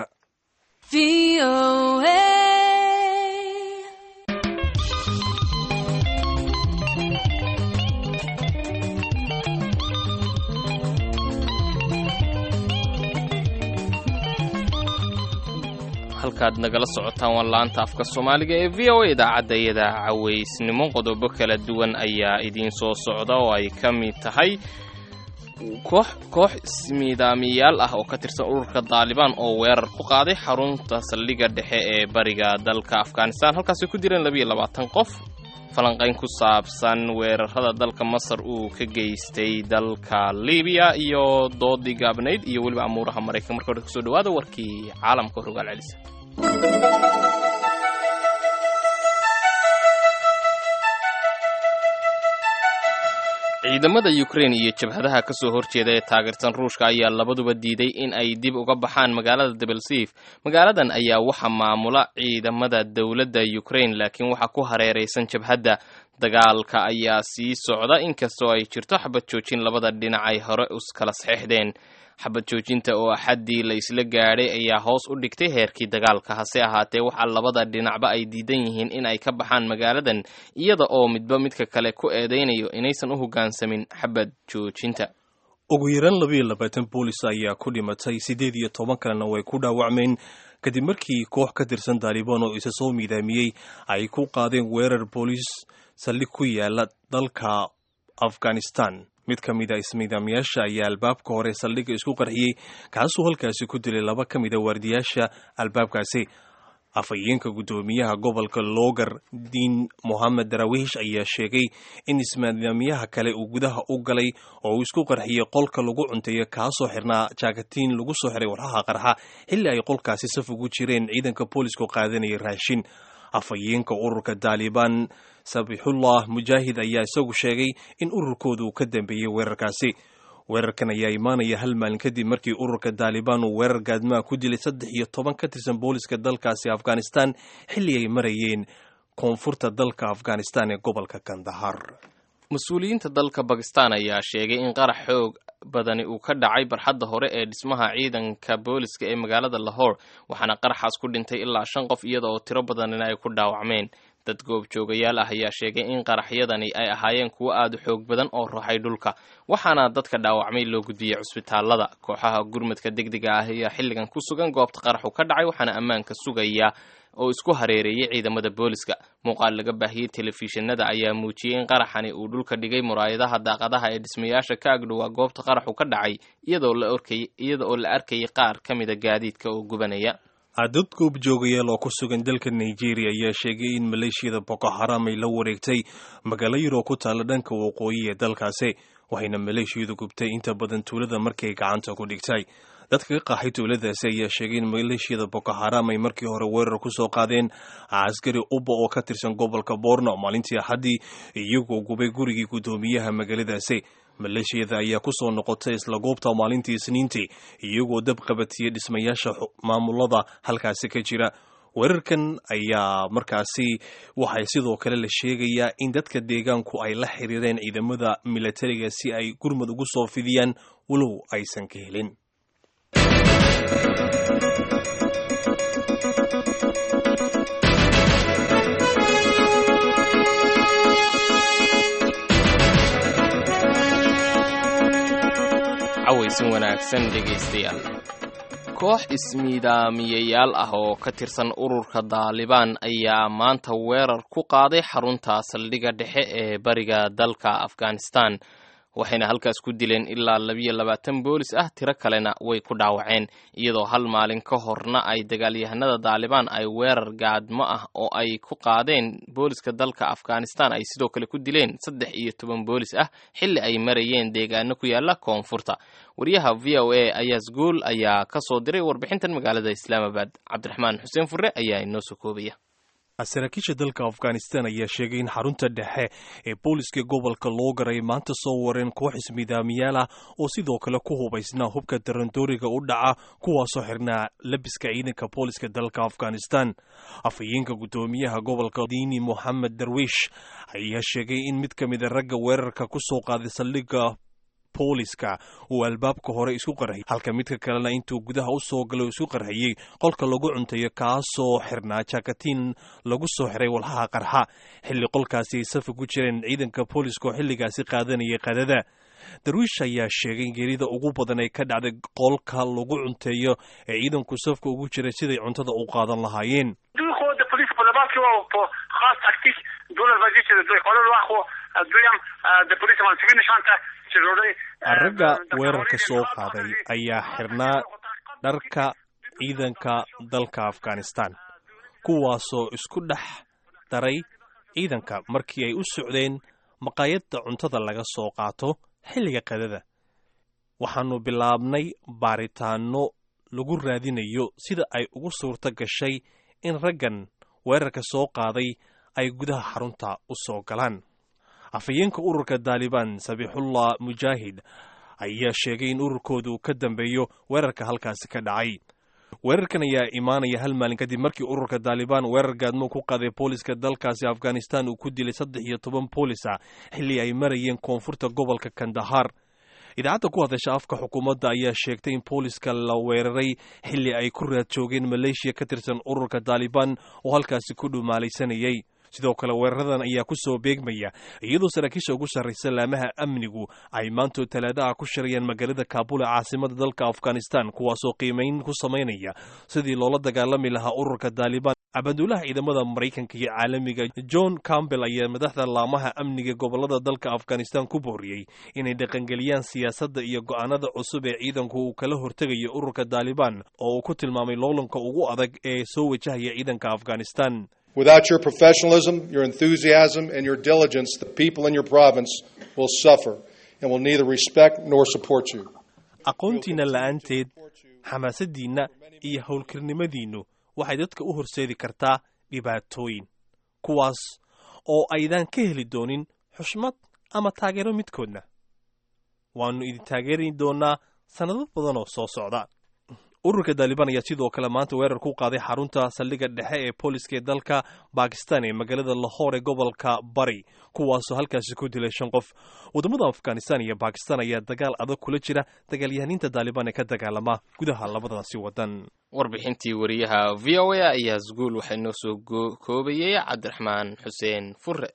halkaad nagala socotaan waa laanta afka soomaaliga ee v o a idaacadda iyada cawaysnimo qodobo kala duwan ayaa idiin soo socda oo ay ka mid tahay koox koox ismiidaamiyaal ah oo ka tirsan ururka daalibaan oo weerar ku qaaday xarunta saldhigga dhexe ee bariga dalka afghanistan halkaasay ku direen labiiyo labaatan qof falanqayn ku saabsan weerarada dalka masar uu ka geystay dalka libiya iyo doodii gaabnayd iyo weliba amuuraha maraykan marka hore kusoo dhawaada warkii caalamka rogaal celisa ciidamada ukrain iyo jabhadaha ka soo horjeeda ee taageersan ruushka ayaa labaduba diiday in ay dib uga baxaan magaalada debelsiif magaaladan ayaa waxaa maamula ciidamada dowladda ukrain laakiin waxaa ku hareeraysan jabhadda dagaalka ayaa sii socda inkastoo ay jirto xabad joojin labada dhinac ay hore iskala saxeixdeen xabad joojinta oo axaddii la isla gaadhay ayaa hoos u dhigtay heerkii dagaalka hase ahaatee waxaa labada dhinacba ay diidan yihiin in ay ka baxaan magaaladan iyada oo midba midka kale ku eedaynayo inaysan u hoggaansamin xabad joojinta ugu yaraan labiiyo labaatan boolis ayaa ku dhimatay siddeed iyo toban kalena way ku dhaawacmeen kadib markii koox ka tirsan taalibaan oo isa soo miidaamiyey ay ku qaadeen weerar booliis saldhig ku yaala dalka afghanistan mid ka mid a ismiidaamayaasha ayaa albaabka hore saldhigga isku qarxiyey kaasuu halkaasi ku dilay laba ka mid a waardiyaasha albaabkaasi afhayeenka guddoomiyaha gobolka loogar diin mohamed darawiish ayaa sheegay in ismaamiyaha kale uu gudaha u galay oo uu isku qarxiyey qolka lagu cunteeyo kaasoo xirnaa jaakatiin lagu soo xiray warhaha qarxa xilli ay qolkaasi saf ugu jireen ciidanka boolisku qaadanaya raashin afhayeenka ururka taalibaan sabixullah mujaahid ayaa isagu sheegay in ururkooda uu ka dambeeyey weerarkaasi weerarkan ayaa imaanaya hal maalin kadib markii ururka taalibaan uu weerar gaadmaha ku dilay saddex iyo toban ka tirsan booliska dalkaasi afghanistan xilli ay marayeen koonfurta dalka afghanistan ee gobolka kandahar mas-uuliyiinta dalka bakistan ayaa sheegay in qarax xoog badani uu ka dhacay barxadda hore ee dhismaha ciidanka booliska ee magaalada lahore waxaana qaraxaas ku dhintay ilaa shan qof iyada oo tiro badanina ay ku dhaawacmeen dad goobjoogayaal ah ayaa sheegay in qaraxyadani ay ahaayeen kuwo aad u xoog badan oo ruxay dhulka waxaana dadka dhaawacmay loo gudbiyey cusbitaalada kooxaha gurmadka degdega ah ayaa xilligan ku sugan goobta qaraxu ka dhacay waxaana ammaanka sugaya oo isku hareereeyay ciidamada booliska muuqaal laga baahiyey telefishinada ayaa muujiyey in qaraxani uu dhulka dhigay muraayadaha daaqadaha ee dhismayaasha ka agdhowaa goobta qaraxu ka dhacay iyada oo la arkayay qaar ka mida gaadiidka oo gubanaya dad goobjoogayaal oo ku sugan dalka nigeria ayaa sheegay in maleeshiyada boko haram ay la wareegtay magaalo yaroo ku taalla dhanka waqooyi ee dalkaasi waxayna maleeshiyadu gubtay inta badan tuulada markay gacanta ku dhigtay dadka ka qaxay tuuladaasi ayaa sheegay in maleeshiyada boko haram ay markii hore weerar ku soo qaadeen askari uba oo ka tirsan gobolka borno maalintii axaddii iyagoo gubay gurigii guddoomiyaha magaaladaasi maleeshiyada ayaa ku soo noqotay isla goobta maalintii isniintii iyagoo dab qabatiyey dhismayaasha maamulada halkaasi ka jira weerarkan ayaa markaasi waxay sidoo kale la sheegayaa in dadka deegaanku ay la xiriireen ciidamada milatariga si ay gurmad ugu soo fidiyaan walow aysan ka helin cawaysin wanaagsan dhegaystayaal koox ismiidaamiyayaal ah oo ka tirsan ururka daalibaan ayaa maanta weerar ku qaaday xarunta saldhigga dhexe ee bariga dalka afghanistan waxayna halkaas ku dileen ilaa labiyo labaatan boolis ah tiro kalena way ku dhaawaceen iyadoo hal maalin ka horna ay dagaalyahanada daalibaan ay weerar gaadmo ah oo ay ku qaadeen booliska dalka afghanistan ay sidoo kale ku dileen saddex iyo toban boolis ah xilli ay marayeen deegaano ku yaala koonfurta wariyaha v o a ayaas guul ayaa ka soo diray warbixintan magaalada islaamabad cabdiraxmaan xuseen fure ayaa inoo soo koobaya saraakiisha dalka afghanistan ayaa sheegay in xarunta dhexe ee booliska gobolka loo garay maanta soo wareen koox ismidaamiyaal ah oo sidoo kale ku hubaysnaa hubka darandooriga u dhaca kuwaasoo xirnaa labiska ciidanka booliska dalka afghanistan afhayeenka guddoomiyaha gobolka diini moxamed darwiish ayaa sheegay in mid ka mida ragga weerarka ku soo qaaday saldhigga booliska uu albaabka hore isku qarxiyey halka midka kalena intuu gudaha u soo galay isku qarxiyey qolka lagu cuntayo kaasoo xirnaa jakatiin lagu soo xiray walhaha qarxa xilli qolkaasi ay safi ku jireen ciidanka booliska oo xilligaasi qaadanayay qadada darwiish ayaa sheegay in geerida ugu badan ay ka dhacday qolka lagu cunteeyo ee ciidanku safka ugu jiray siday cuntada u qaadan lahaayeen ragga weerarka soo qaaday ayaa xirnaa dharka ciidanka dalka afghanistan kuwaasoo isku dhex daray ciidanka markii ay u socdeen maqaayadda cuntada laga soo qaato xilliga qadada waxaannu bilaabnay baaritaanno lagu raadinayo sida ay ugu suurto gashay in raggan weerarka soo qaaday ay gudaha xarunta u soo galaan afhayeenka ururka daalibaan sabixullah mujaahid ayaa sheegay in ururkooda uu ka dambeeyo weerarka halkaasi ka dhacay weerarkan ayaa imaanaya hal maalin kadib markii ururka daalibaan weerar gaadmo ku qaaday booliska dalkaasi afghanistan uu ku dilay saddex iyo toban boolisa xilli ay marayeen koonfurta gobolka kandahar idaacadda ku hadasha afka xukuumadda ayaa sheegtay in booliska la weeraray xilli ay ku raad joogeen maleeshiya ka tirsan ururka daalibaan oo halkaasi ku dhumaalaysanayay sidoo kale weeraradan ayaa ku soo beegmaya iyadoo saraakiisha ugu sarraysa laamaha amnigu ay maantoo talaadaha ku shirayaan magaalada kaabul ee caasimada dalka afghanistan kuwaasoo qiimayn ku samaynaya sidii loola dagaalami lahaa ururka daalibaan abaanduulaha ciidamada maraykanka iyo caalamiga john campbell ayaa madaxda laamaha amniga gobolada dalka afghanistan ku booriyey inay dhaqangeliyaan siyaasadda iyo go'aanada cusub ee ciidanku uu kala hortegayo ururka daalibaan oo uu ku tilmaamay loolanka ugu adag ee soo wajahaya ciidanka afghanistan Without your professionalism, your enthusiasm, and your diligence, the people in your province will suffer and will neither respect nor support you. aqoontiinna la'aanteed xamaasaddiinna iyo howlkarnimadiinnu waxay dadka u horseedi kartaa dhibaatooyin kuwaas oo aydaan ka heli doonin xushmad ama taageero midkoodna waannu idin taageeri doonnaa sannado badan oo soo socda ururka daalibaan ayaa sidoo kale maanta weerar ku qaaday xarunta saldhigga dhexe ee booliska ee dalka bakistan ee magaalada lahore ee gobolka bari kuwaasoo halkaasi ku dilay shan qof waddamada afghanistan iyo bakistan ayaa dagaal adag kula jira dagaalyahaniinta daalibaan ee ka dagaalama gudaha labadaasi waddan warbixintii wariyaha v o a ayaa sguul waxay noo soo koobayey cabdiraxmaan xuseen fure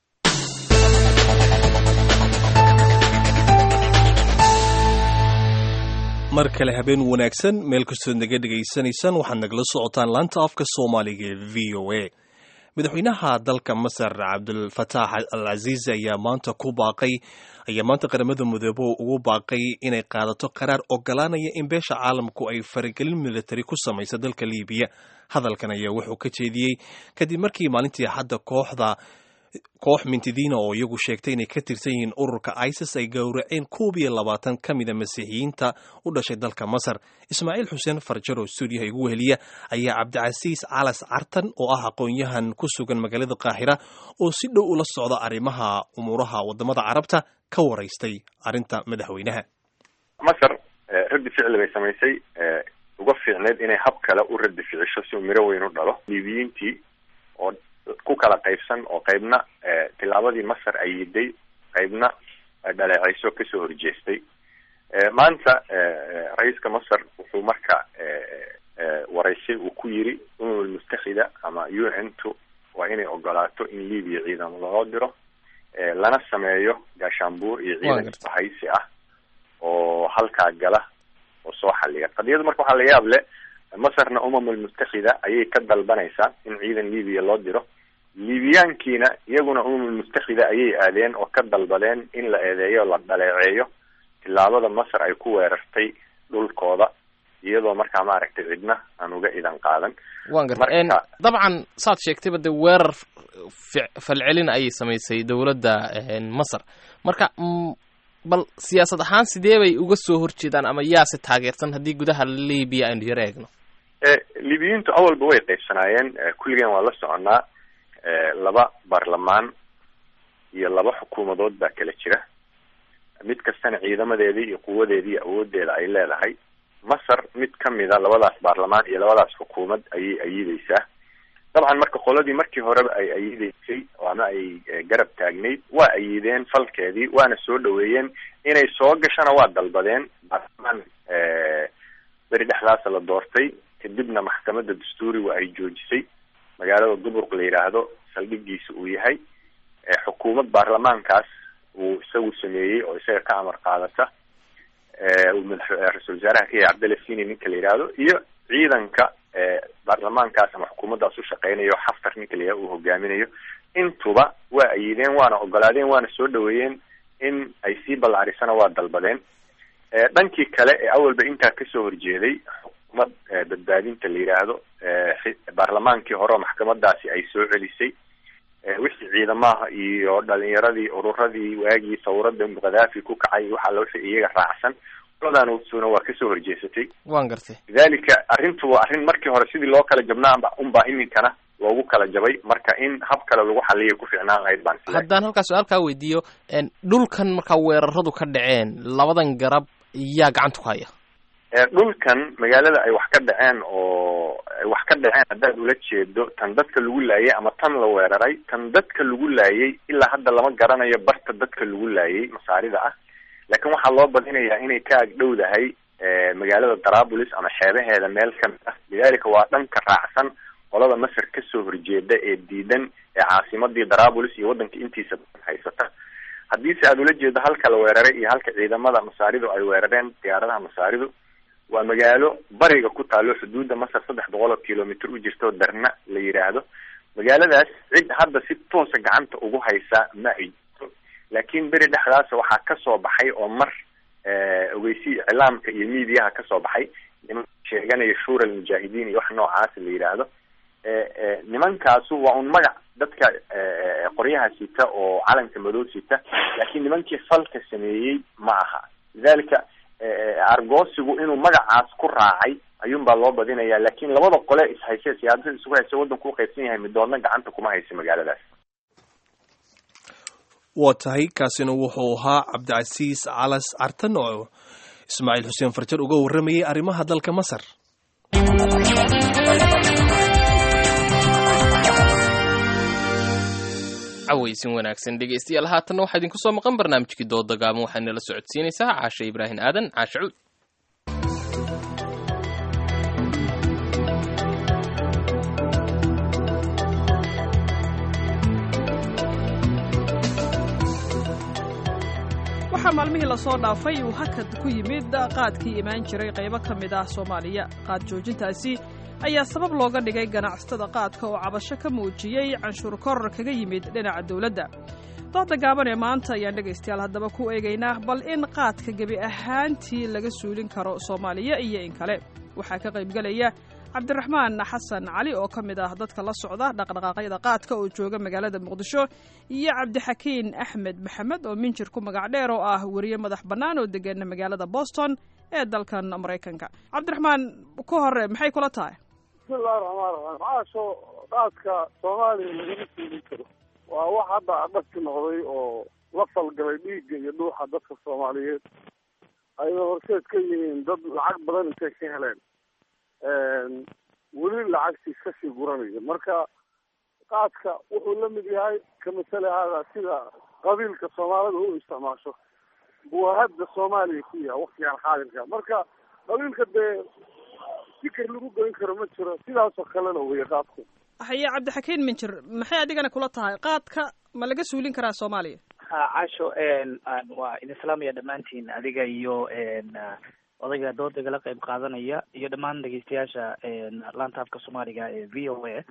mar kale habeen wanaagsan meel kastood naga dhegaysanaysaan waxaad nagala socotaan laanta afka soomaaliga ee v o a madaxweynaha dalka masar cabdulfataax al casiizi ayaa maanta ku baaqay ayaa maanta qaramada midoobo ugu baaqay inay qaadato qaraar ogolaanaya in beesha caalamku ay faragelin militari ku samaysa dalka liibiya hadalkan ayaa wuxuu ka jeediyey kadib markii maalintii hadda kooxda koox mintidiina oo iyagu sheegtay inay ka tirsan yihiin ururka isis ay gowraceen koob iyo labaatan ka mida masiixiyiinta u dhashay dalka masar ismaaciil xuseen farjar oo stuudiyaha igu weheliya ayaa cabdicasiis calas cartan oo ah aqoon-yahan ku sugan magaalada qaahira oo si dhow ula socda arrimaha umuuraha wadamada carabta ka waraystay arrinta madaxweynaha masar raddi ficli bay samaysay uga fiicneed inay hab kale u raddi ficiso si uu miro weyn u dhalo liibiyiintii oo ku kala qaybsan oo qaybna tilaabadii masar ay yiday qaybna dhaleecayso kasoo horjeestay maanta ra-iiska masar wuxuu marka waraysay uu ku yiri umamul mustaxida ama u n two waa inay ogolaato in libiya ciidamo loo diro lana sameeyo gaashaanbuur iyo ciidan isbahaysi ah oo halkaa gala oo soo xaliya qadiyadu marka waxaa la yaab leh masarna umamul mustaxida ayay ka dalbanaysaa in ciidan libiya loo diro libiyaankiina iyaguna umamul mustaxida ayay aadeen oo ka dalbadeen in la eedeeyo la dhaleeceeyo tilaabada masar ay ku weerartay dhulkooda iyadoo markaa maaragtay cidna aan uga idan qaadan waan garta dabcan saad sheegtayba dee weerar falcelin ayay samaysay dowladda masar marka bal siyaasad ahaan sidee bay uga soo horjeedaan ama yaase taageersan haddii gudaha libiya aynu yaro eegno libiyiintu awalba way qaybsanaayeen kulligan waa la soconaa laba baarlamaan iyo laba xukuumadood baa kala jira mid kastana ciidamadeedii iyo quwadeedii iyo awoodeeda ay leedahay masar mid kamida labadaas baarlamaan iyo labadaas xukuumad ayay ayideysaa dabcan marka qoladii markii horeba ay ayideysay ama ay garab taagnayd waa ayideen falkeedii waana soo dhaweeyeen inay soo gashana waa dalbadeen baarlamaan beri dhexdaasa la doortay kadibna maxkamadda dastuuriga ay joojisay magaalada duburq la yidhaahdo saldhigiisa uu yahay xukuumad baarlamaankaas uu isagu sameeyey oo isaga ka amar qaadata uu madax ra-isul wasaaraha ka yahay cabdalla sini ninka la yidhaahdo iyo ciidanka baarlamaankaas ama xukuumaddaas u shaqeynayo xaftar ninka la yidhahdo uu hogaaminayo intuba waa ayideen waana ogolaadeen waana soo dhaweeyeen in ay sii ballaarisana waa dalbadeen dhankii kale ee awalba intaa kasoo horjeeday xukuumad badbaadinta la yidhaahdo baarlamaankii hore oo maxkamadaasi ay soo celisay wixii ciidamaha iyo dhalinyaradii ururadii waagii sawrada khadaafi ku kacay waxa la wixii iyaga raacsan qoladaanusuna waa kasoo horjeesatay waan gartay lidalika arrintu waa arrin markii hore sidii loo kala jabnaanba unbaa iminkana loogu kala jabay marka in hab kale lagu xaliyay ku fiicnaan lahayd baan sila haddaan halkaa su-aalkaa weydiiyo dhulkan markaa weeraradu ka dhaceen labadan garab yaa gacanta ku haya dhulkan magaalada ay wax ka dhaceen oo ay wax ka dhaceen haddaad ula jeedo tan dadka lagu laayay ama tan la weeraray tan dadka lagu laayay ilaa hadda lama garanayo barta dadka lagu laayay masaarida ah laakiin waxaa loo badinayaa inay ka agdhowdahay magaalada darabulis ama xeebaheeda meel kamid ah lidalika waa dhanka raacsan qolada masar kasoo horjeeda ee diidan ee caasimadii darabulis iyo waddanka intiisa haysata haddiise aada ula jeedo halka la weeraray iyo halka ciidamada masaaridu ay weerareen diyaaradaha masaaridu waa magaalo bariga ku taalo xuduudda masar saddex boqol oo kilomitr u jirto darna la yidhaahdo magaaladaas cid hadda si toosa gacanta ugu haysa ma ay jirto laakiin beri dhexdaas waxaa kasoo baxay oo mar ogeysi iclaamka iyo mediaha kasoo baxay niman sheeganaya shura almujaahidiin iyo wax noocaas la yidhaahdo nimankaasu waa un magac dadka qoryaha sita oo calanka madow sita laakiin nimankii falka sameeyey ma aha lidalika argoosigu inuu magacaas ku raacay ayuun baa loo badinaya laakiin labada qole ishayse siyaasada isugu hayse waddanku u qaybsan yahay midoodna gacanta kuma haysa magaaladaas waa tahay kaasina wuxuu ahaa cabdicasiis calas cartan oo ismaaciil xuseen farjar uga warramayay arrimaha dalka masar cawaysin wanaagsan dhegeystayaal haatanna waxaa idinku soo maqan barnaamijkii dooda gaaban waxaa nala socodsiinaysaa caashe ibraahim aadan caashe cuud waxaa maalmihii lasoo dhaafay uu hakad ku yimid qaadkii imaan jiray qaybo ka mid ah soomaaliya qaad joojintaasi ayaa sabab looga dhigay ganacsatada qaadka oo cabasho ka muujiyey canshuur koror kaga yimid dhinaca dowladda dooda gaaban ee maanta ayaan dhegaystayaal haddaba ku eegaynaa bal in qaadka gebi ahaantii laga suulin karo soomaaliya iyo in kale waxaa ka qaybgelaya cabdiraxmaan xasan cali oo ka mid ah dadka la socda dhaqdhaqaaqyada qaadka oo jooga magaalada muqdisho iyo cabdixakiin axmed maxamed oo minjir ku magac dheer oo ah weriye madax bannaan oo degan magaalada boston ee dalkan maraykanka cabdiraxmaan ku hore maxay kula tahay bismillahi raxmaan raxiim caasho qaadka soomaaliya lagama suulin karo waa wax hadda adhagti noqday oo la falgalay dhiigga iyo dhuuxa dadka soomaaliyeed ayay horseed ka yihiin dad lacag badan intay ka heleen weli lacagtiis kasii guranaya marka qaadka wuxuu la mid yahay ka masale hada sida qabiilka soomaalida u isticmaasho buu hadda soomaaliya ku yahay waktigan xaadirka marka qabiilka dee fikir lagu goyn karo ma jiro sidaasoo kalena weya qaadku haye cabdixakiin minjir maxay adigana kula tahay qaadka ma laga suulin karaa soomaaliya ha casho waa idin salaamaya dhammaantiin adiga iyo odayga doodaga la qayb qaadanaya iyo dhammaan dhegeystayaasha laanta afka soomaaliga ee v o a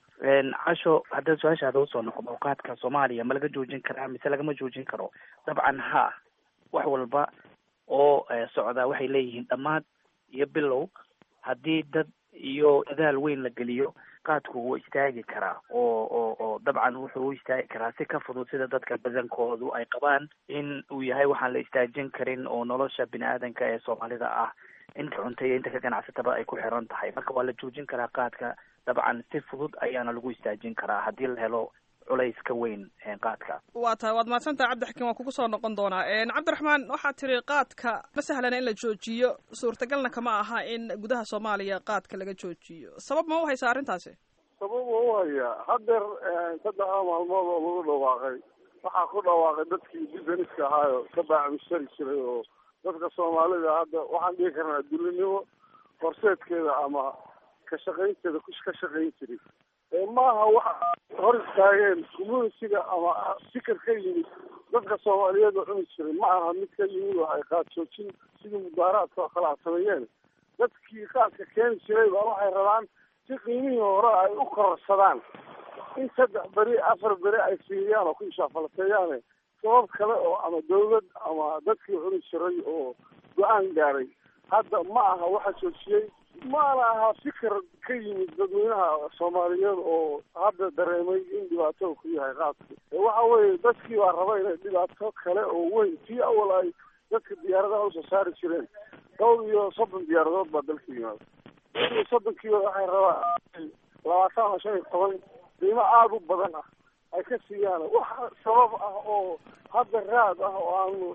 casho haddaan su-aashaada usoo noqdo qaadka soomaaliya ma laga joojin karaa mise lagama joojin karo dabcan ha wax walba oo socda waxay leeyihiin dhammaad iyo bilow haddii dad iyo dadaal weyn la geliyo qaadku wuu istaagi karaa oo oo oo dabcan wuxuu u istaagi karaa si ka fudud sida dadka badankoodu ay qabaan in uu yahay waxaan la istaajin karin oo nolosha bini aadanka ee soomaalida ah inta cunta iyo inta ka ganacsataba ay ku xiran tahay marka waa la joojin karaa qaadka dabcan si fudud ayaana lagu istaajin karaa haddii la helo culays ka weyn qaadka waa tahay waad mahadsantaha cabdixakiin waan kugu soo noqon doonaa cabdiraxmaan waxaad tiri qaadka ma sahlana in la joojiyo suurtagalna kama aha in gudaha soomaaliya qaadka laga joojiyo sabab ma u haysa arrintaasi sabab waa u hayaa hadeer saddexda maalmood oo lagu dhawaaqay waxaa ku dhawaaqay dadkii businesska ahaayo ka baacmishari jiray oo dadka soomaalida hadda waxaan dhihi karnaa dulinimo horseedkeeda ama ka shaqaynteeda ku ka shaqayn jiray maaha waxa hor istaageen communitiga ama fikir ka yimid dadka soomaaliyeed oo cuni jiray ma aha mid ka yimid oo ay qaad joojin sidii mudaaraadka oo kale a sameeyeen dadkii qaadka keeni jiray baa waxay rabaan si qiimihii hore ay u kororsadaan in saddex beri afar beri ay fiiriyaan oo ku ishaafalateeyaane sabab kale oo ama dawlad ama dadkii cuni jiray oo go-aan gaaray hadda ma aha waxa joojiyey maana aha fikir ka yimid dadweynaha soomaaliyeed oo hadda dareemay in dhibaato ku yahay qaadku waxa weeye dadkii baa raba inay dhibaato kale oo weyn tii awal ay dadka diyaaradaha usoo saari jireen dhowr iyo soddon diyaaradood baa dalka yimaada dhowr iyo soddonkiiba waxay rabaan labaatan ama shan iyo toban qiimo aada u badan ah ay ka siiyaan wax sabab ah oo hadda raad ah oo aanu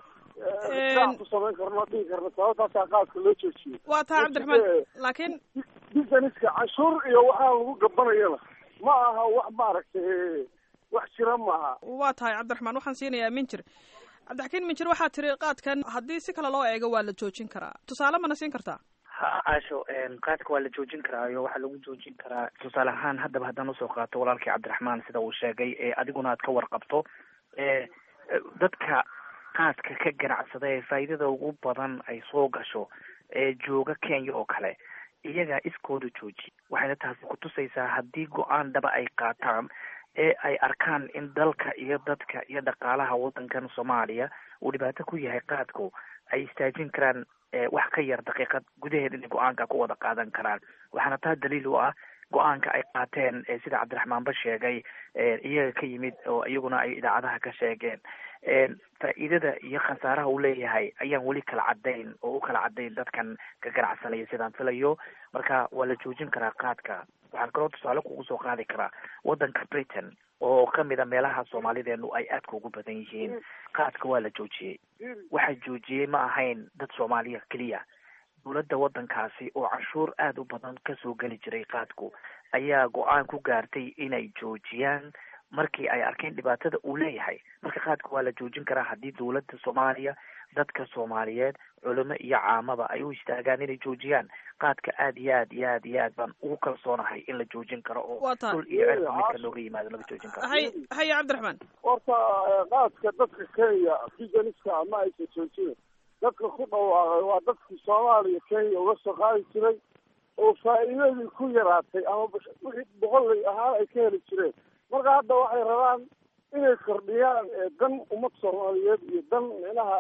ku samayn karno dhihi karno sababtaasaa qaadka loo joojiyey waa tahay cabdiraxmaan laakiin businesska canshuur iyo waxaa lagu gabanayana ma aha wax maaragtay wax jira maaha waa tahay cabdiraxmaan waxaan siinayaa minjir cabdixakiin minjir waxaa tiri qaadkan haddii si kale loo eego waa la joojin karaa tusaale mana siin kartaa ha caasho qaadka waa la joojin karaayo waxaa lagu joojin karaa tusaale ahaan haddaba haddaan usoo qaato walaalkii cabdiraxmaan sida uu sheegay ee adiguna aad ka warqabto e dadka qaadka ka ganacsada ee faa'iidada ugu badan ay soo gasho ee jooga kenya oo kale iyagaa iskooda jooji waxayna taasi kutusaysaa haddii go-aan dhaba ay qaataan ee ay arkaan in dalka iyo dadka iyo dhaqaalaha waddankan soomaaliya uu dhibaato ku yahay qaadku ay istaajin karaan wax ka yar daqiiqad gudaheed inay go-aanka ku wada qaadan karaan waxaana taa daliil u ah go-aanka ay qaateen sida cabdiraxmaanba sheegay iyaga ka yimid oo iyaguna ay idaacadaha ka sheegeen faa'iidada iyo khasaaraha uu leeyahay ayaan weli kala cadayn oo u kala cadayn dadkan ka ganacsanaya sidaan filayo marka waa la joojin karaa qaadka waxaan kaloo tusaale kugu soo qaadi karaa waddanka britain oo kamid a meelaha soomaalideenu ay aadka ugu badan yihiin qaadka waa la joojiyey waxa joojiyey ma ahayn dad soomaaliya keliya dowladda waddankaasi oo canshuur aada u badan kasoo geli jiray qaadku ayaa go-aan ku gaartay inay joojiyaan markii ay arkeen dhibaatada uu leeyahay marka qaadka waa la joojin karaa haddii dowladda soomaaliya dadka soomaaliyeed culimo iyo caamaba ay u istaagaan inay joojiyaan qaadka aad iyo aad iyo aad iyo aad baan ugu kalsoonahay in la joojin karo oo dhul iyo cirba midka looga yimaado laga joojin karo hay haye cabdiraxmaan horta qaadka dadka kenya businesska ma aysan joojina dadka ku dhawaaqay waa dadkii soomaaliya kenya uga soo qaadi jiray oo faa'iidadii ku yaraatay ama wixii boqollay ahaan ay ka heli jireen marka hadda waxay rabaan inay kordhiyaan dan ummad soomaaliyeed iyo dan micnaha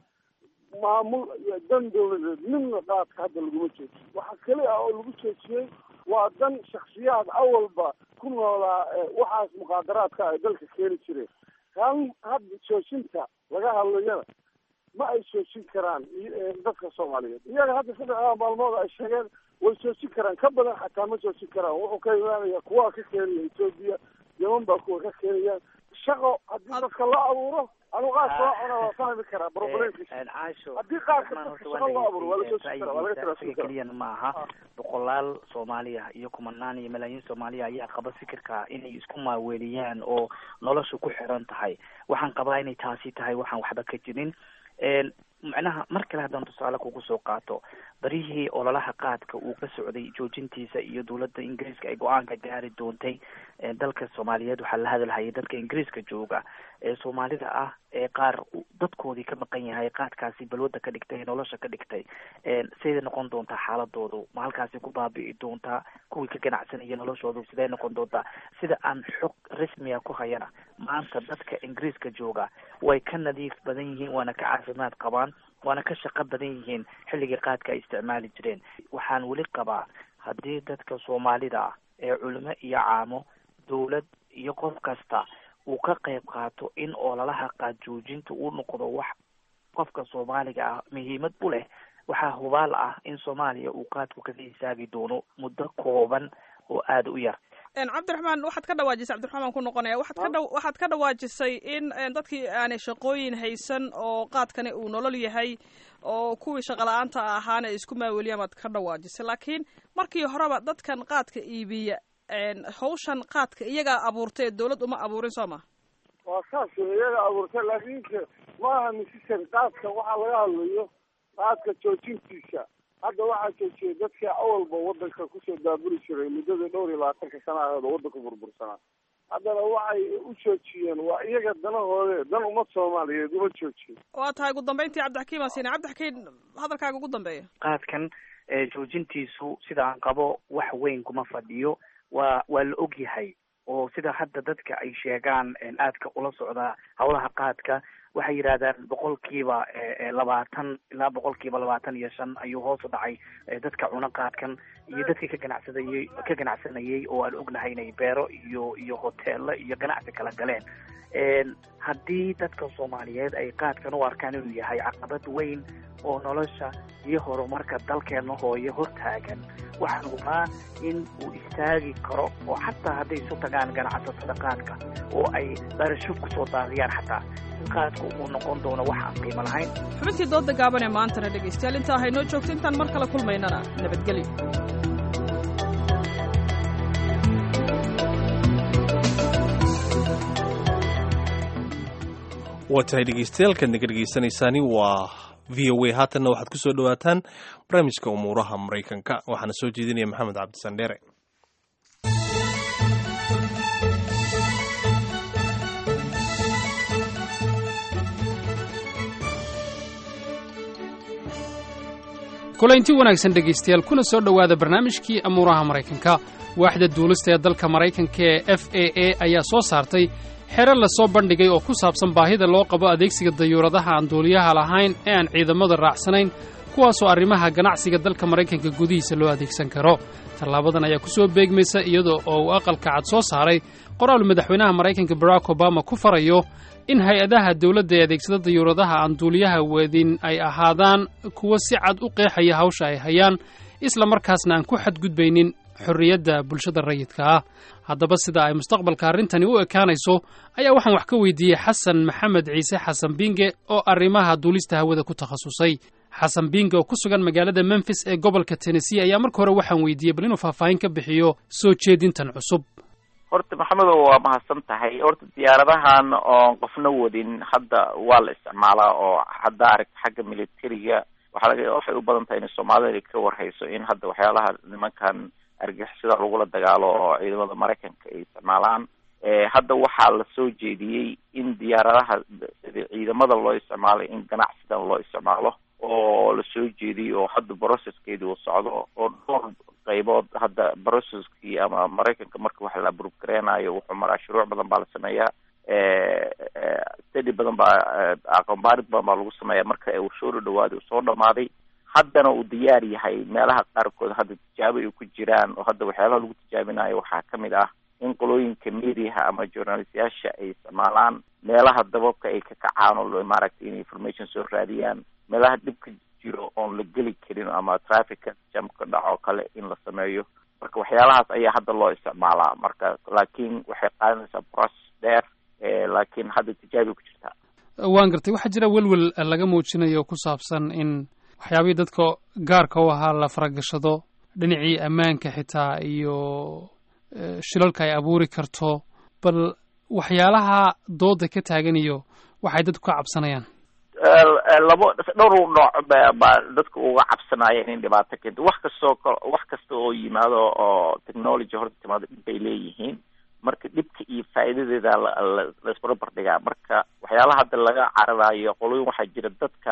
maamul iyo dan dawladeed midna qaadka hadda laguma joojiyo waxa keli ah oo lagu joojiyey waa dan shaksiyaad awalba ku noolaa waxaas muqaadaraadka ay dalka keeni jireen kan hadda joojinta laga hadlayana ma ay joojin karaan dadka soomaaliyeed iyaga hadda saddexdaa maalmood ay sheegeen way joojin karaan ka badan xataa ma joojin karaan wuxuu ka imaanaya kuwa ka keenaya etoobiya yaman baa kuwa ka keenayaan shaqo haddii dadka loo abuuro anu qaadka loo cuna waa fahmi karaa problemkiisa haddii qaadka dadka shaqo loo abuuro waa la joojin karaa waa laga isaga keliyana ma aha boqolaal soomaaliya iyo kumanaan iyo malaayiin soomaaliya ayaa qaba fikirka inay isku maaweeliyaan oo nolosha ku xiran tahay waxaan qabaa inay taasi tahay waxaan waxba ka jirin macnaha mar kale haddaan tusaale kugu soo qaato barihii ololaha qaadka uu ka socday joojintiisa iyo dowladda ingiriiska ay go-aanka gaari doontay dalka soomaaliyeed waxaa la hadalhayay dadka ingiriiska jooga ee soomaalida ah ee qaar dadkoodii ka maqan yahay qaadkaasi balwadda ka dhigtay nolosha ka dhigtay siday noqon doontaa xaaladoodu ma halkaasi ku baabi'i doontaa kuwii ka ganacsanaya noloshoodu siday noqon doontaa sida aan xog rasmiya ku hayana maanta dadka ingiriiska jooga way ka nadiif badan yihiin waana ka caafimaad qabaan waana ka shaqo badan yihiin xilligii qaadka ay isticmaali jireen waxaan weli qabaa haddii dadka soomaalida ah ee culimo iyo caamo dowlad iyo qof kasta uu ka qayb qaato in ololaha qaad joojinta uu noqdo wax qofka soomaaliga ah muhiimad u leh waxaa hubaal ah in soomaaliya uu qaadku kaga hisaagi doono muddo kooban oo aada u yar cabdiraxmaan waxaad ka dhawaajisay cabdiraxmaan ku noqonaya waxaad ka dha waxaad ka dhawaajisay in dadkii aanay shaqooyin haysan oo qaadkani uu nolol yahay oo kuwii shaqala-aanta ahaana ay isku maaweliyaan baad ka dhawaajisay laakiin markii horeba dadkan qaadka iibiya hawshan qaadka iyagaa abuurtay dawlad uma abuurin soo ma waa saas iyaga abuurtay laakiinse maaha necessary qaadka waxaa laga hadlayo qaadka joojintiisa hadda waxaa joojiyay dadkii awalba wadanka kusoo daaburi jiray muddadii dhowr iyo labaatanka sana aheed oo wadanka burbursanaa haddana waxay u joojiyeen waa iyaga danahoode dan ummad soomaaliyeed uma joojiyen waa tahay ugu dambeyntii cabdixakiim aan siinay cabdixakiim hadalkaaga ugu dambeeya qaadkan joojintiisu sida aan qabo wax weyn kuma fadhiyo waa waa la og yahay oo sida hadda dadka ay sheegaan aadka ula socdaa hawlaha qaadka waxay yidhahdaan boqolkiiba labaatan ilaa boqolkiiba labaatan iyo shan ayuu hoos u dhacay dadka cuna qaadkan iyo dadkii ka ganacsadayey ka ganacsanayay oo aan ognahay inay beero iyo iyo hoteelo iyo ganacsi kala galeen haddii dadka soomaaliyeed ay qaadkan u arkaan inuu yahay caqabad weyn oo nolosha iyo horumarka dalkeena hooye hortaagan waxaan hubaa in uu istaagi karo oo xataa hadday isu tagaan ganacsatada qaadka oo ay dharashub kusoo daadiyaan xataa in qaadka uu noqon doono wax aan qiimo lahayn xubintii dooda gaaban ee maantana dhegaystayaal intaa haynoo joogto intaan mar kale kulmaynana nabadgelyo waa tahay dhegeystayaaalkan naga dhegeysanaysaani waa v o a haatanna waxaad ku soo dhowaataan barnaamijka umuuraha maraykanka waxaana soo jeedinaya maxamed cabdisandheere kulaynti wanaagsan dhegaystayaal kuna soo dhowaada barnaamijkii amuuraha maraykanka waaxda duulista ee dalka maraykanka ee f a a ayaa soo saartay xero lasoo bandhigay oo ku saabsan baahida loo qabo adeegsiga dayuuradaha aan duuliyaha lahayn ee aan ciidamada raacsanayn kuwaasoo arrimaha ganacsiga dalka maraykanka gudihiisa loo adeegsan karo tallaabadan ayaa ku soo beegmaysa iyadoo oo uu aqalka cad soo saaray qoraal madaxweynaha maraykanka barack obama ku farayo in hay-adaha dawladda ee adeegsada dayuuradaha aan duuliyaha wadin ay ahaadaan kuwo si cad u qeexaya hawsha ay hayaan isla markaasna aan ku xadgudbaynin xorriyadda bulshada rayidka ah haddaba sida ay mustaqbalka arrintani u ekaanayso ayaa waxaan wax ka weydiiyey xasan maxamed ciise xasan binge oo arrimaha duulista hawada ku takhasusay xasan binge oo ku sugan magaalada memfis ee gobolka tennessee ayaa marka hore waxaan weydiiyey bal inuu faahfaahin ka bixiyo soo jeedintan cusub horta maxamedow waa mahadsan tahay horta diyaaradahan oon qofna wadin hadda waa la isticmaalaa oo hadda aragta xagga militariga waxaa laga waxay u badan tahay in soomaalida ka warhayso in hadda waxyaalaha nimankan argixisada lagula dagaalo oo ciidamada maraykanka ay isticmaalaan hadda waxaa la soo jeediyey in diyaaradaha ciidamada loo isticmaalay in ganacsidan loo isticmaalo oo la soo jeediyey oo hadda processkeedii uu socdo oo dhowr qaybood hadda processkii ama maraykanka marka wax la abrove gareenayo wuxuu maraa shuruuc badan baa la sameeyaa stadi badan baa aqoonbaarid badan baa lagu sameeyaa marka uu soo dhadhawaaday uu soo dhamaaday haddana uu diyaar yahay meelaha qaarkood hadda tijaabo ay ku jiraan oo hadda waxyaalaha lagu tijaabinayo waxaa kamid ah in qolooyinka mediaha ama journalistayaasha ay isticmaalaan meelaha dababka ay ka kacaan oo maaragtay in information soo raadiyaan meelaha dhibka jiro oon la geli karin ama trafficka jam ka dhaco kale in la sameeyo marka waxyaalahaas ayaa hadda loo isticmaalaa marka laakiin waxay qaadanaysaa process dheer laakiin hadda tijaabay ku jirtaa waan gartay waxaa jira welwel laga muujinayo ku saabsan in waxyaabihii dadka gaarka u ahaa la faragashado dhinacii ammaanka xitaa iyo shilalka ay abuuri karto bal waxyaalaha dooda ka taagan iyo waxay dadku ka cabsanayaan labo dhowr nooc baa dadka uga cabsanayeen in dhibaato keento wax kastoo wax kasta oo yimaado oo technology horta timaado dhib bay leeyihiin marka dhibka iyo faa'iidadeeda la isbarbar dhigaa marka waxyaalaha hadda laga cararayo qolooyin waxaa jira dadka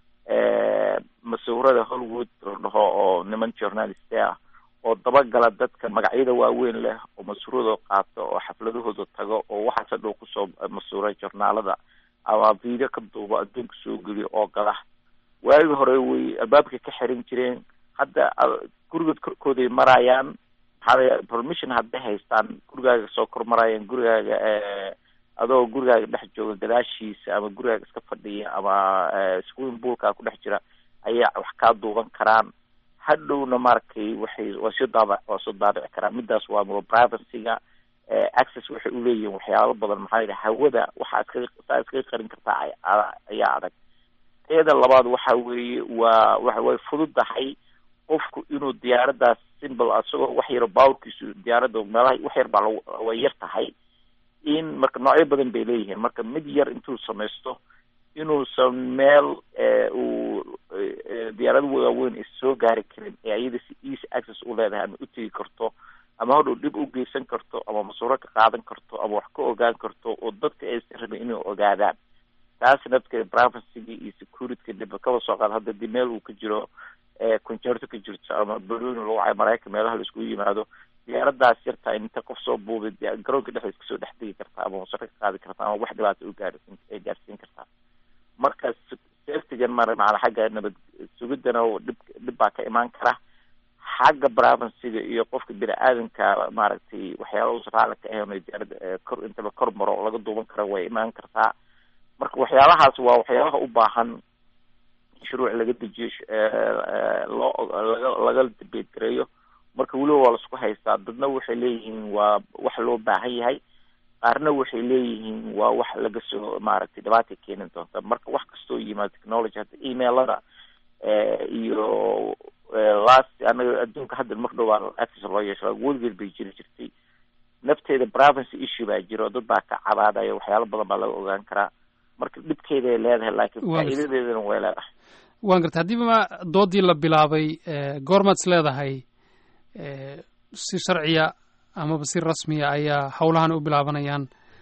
masuurada hollywood la dhaho oo niman journalist ah oo dabagala dadka magacyada waaweyn leh oo masuuradoo qaato oo xafladahooda tago oo waxaas hadhow kusoo masuura journaalada ama video ka duubo adduunka soo geliyo oo gala waagi hore way albaabka ka xiran jireen hadda gurigood korkooday marayaan maxaa permission hadday haystaan gurigaaga soo kor marayaan gurigaaga adoo gurigaaga dhex jooga gadaashiisa ama gurigaaga iska fadhiya ama swimming poolkaa ku dhex jira ayaa wax kaa duuban karaan hadhowna maaragtay waxay waa soo daaba waa soo daabici karaan midaas waa privacyga access waxay uleeyihiin waxyaalo badan maxaa yidhi hawada waxaa iskaga saa iskaga qarin kartaa ayaa adag teeda labaad waxa weeye waa wa way fududahay qofku inuu diyaaradaas simple isagoo wax yaro bawrkiisu diyaaradda meelaha wax yar baa la way yar tahay in marka noocyo badan bay leeyihiin marka mid yar intuu samaysto inuusan meel uu diyaarada waaweyn is soo gaari karin ee iyada si easy access u leedahay ama u tegi karto ama hodhow dhib u geysan karto ama masuuro ka qaadan karto ama wax ka ogaan karto oo dadka aysan rabin inay ogaadaan taasi nafteeda privacyga iyo securityka dhiba kaba soo qaad hadda di meel uu ka jiro concerto ka jirto ama baloni lagu cayo maraykan meelaha la iskugu yimaado diyaaradaas yartaa inta qof soo buubay garoonka dhexdiisa kasoo dhex degi kartaa ama masuuro ka qaadi kartaa ama wax dhibaata u gaarsiin ay gaarsiin kartaa marka safetygan mara maala xagga nabad sugidana dhib dhib baa ka imaan kara xagga privacyga iyo qofka bini aadamka maaragtay waxyaala uusan raali ka ahayn diyaarada kor intaba kor maro laga duuban kara way imaan kartaa marka waxyaalahaas waa waxyaalaha u baahan shuruuc laga dejiyo loo laga laga debate gareeyo marka weliba waa laisku haystaa dadna waxay leeyihiin waa wax loo baahan yahay qaarna waxay leeyihiin waa wax laga soo maaragtay dhibaata keeni doonta marka wax kastoo yimaado technology hadda emailada iyo last anaga adduunka hadda mar dhow baa access loo yeesha weligeed bay jiri jirtay nafteeda privacy issue baa jiro dad baa ka cabaadaya waxyaalo badan baa laga ogaan karaa marka dhibkeeday leedahay laakiin faa'iidadeedana way leedahay waan garta haddiiba doodii la bilaabay goormaad is leedahay si sharciya amaba si rasmiya ayaa howlahan u bilaabanayaan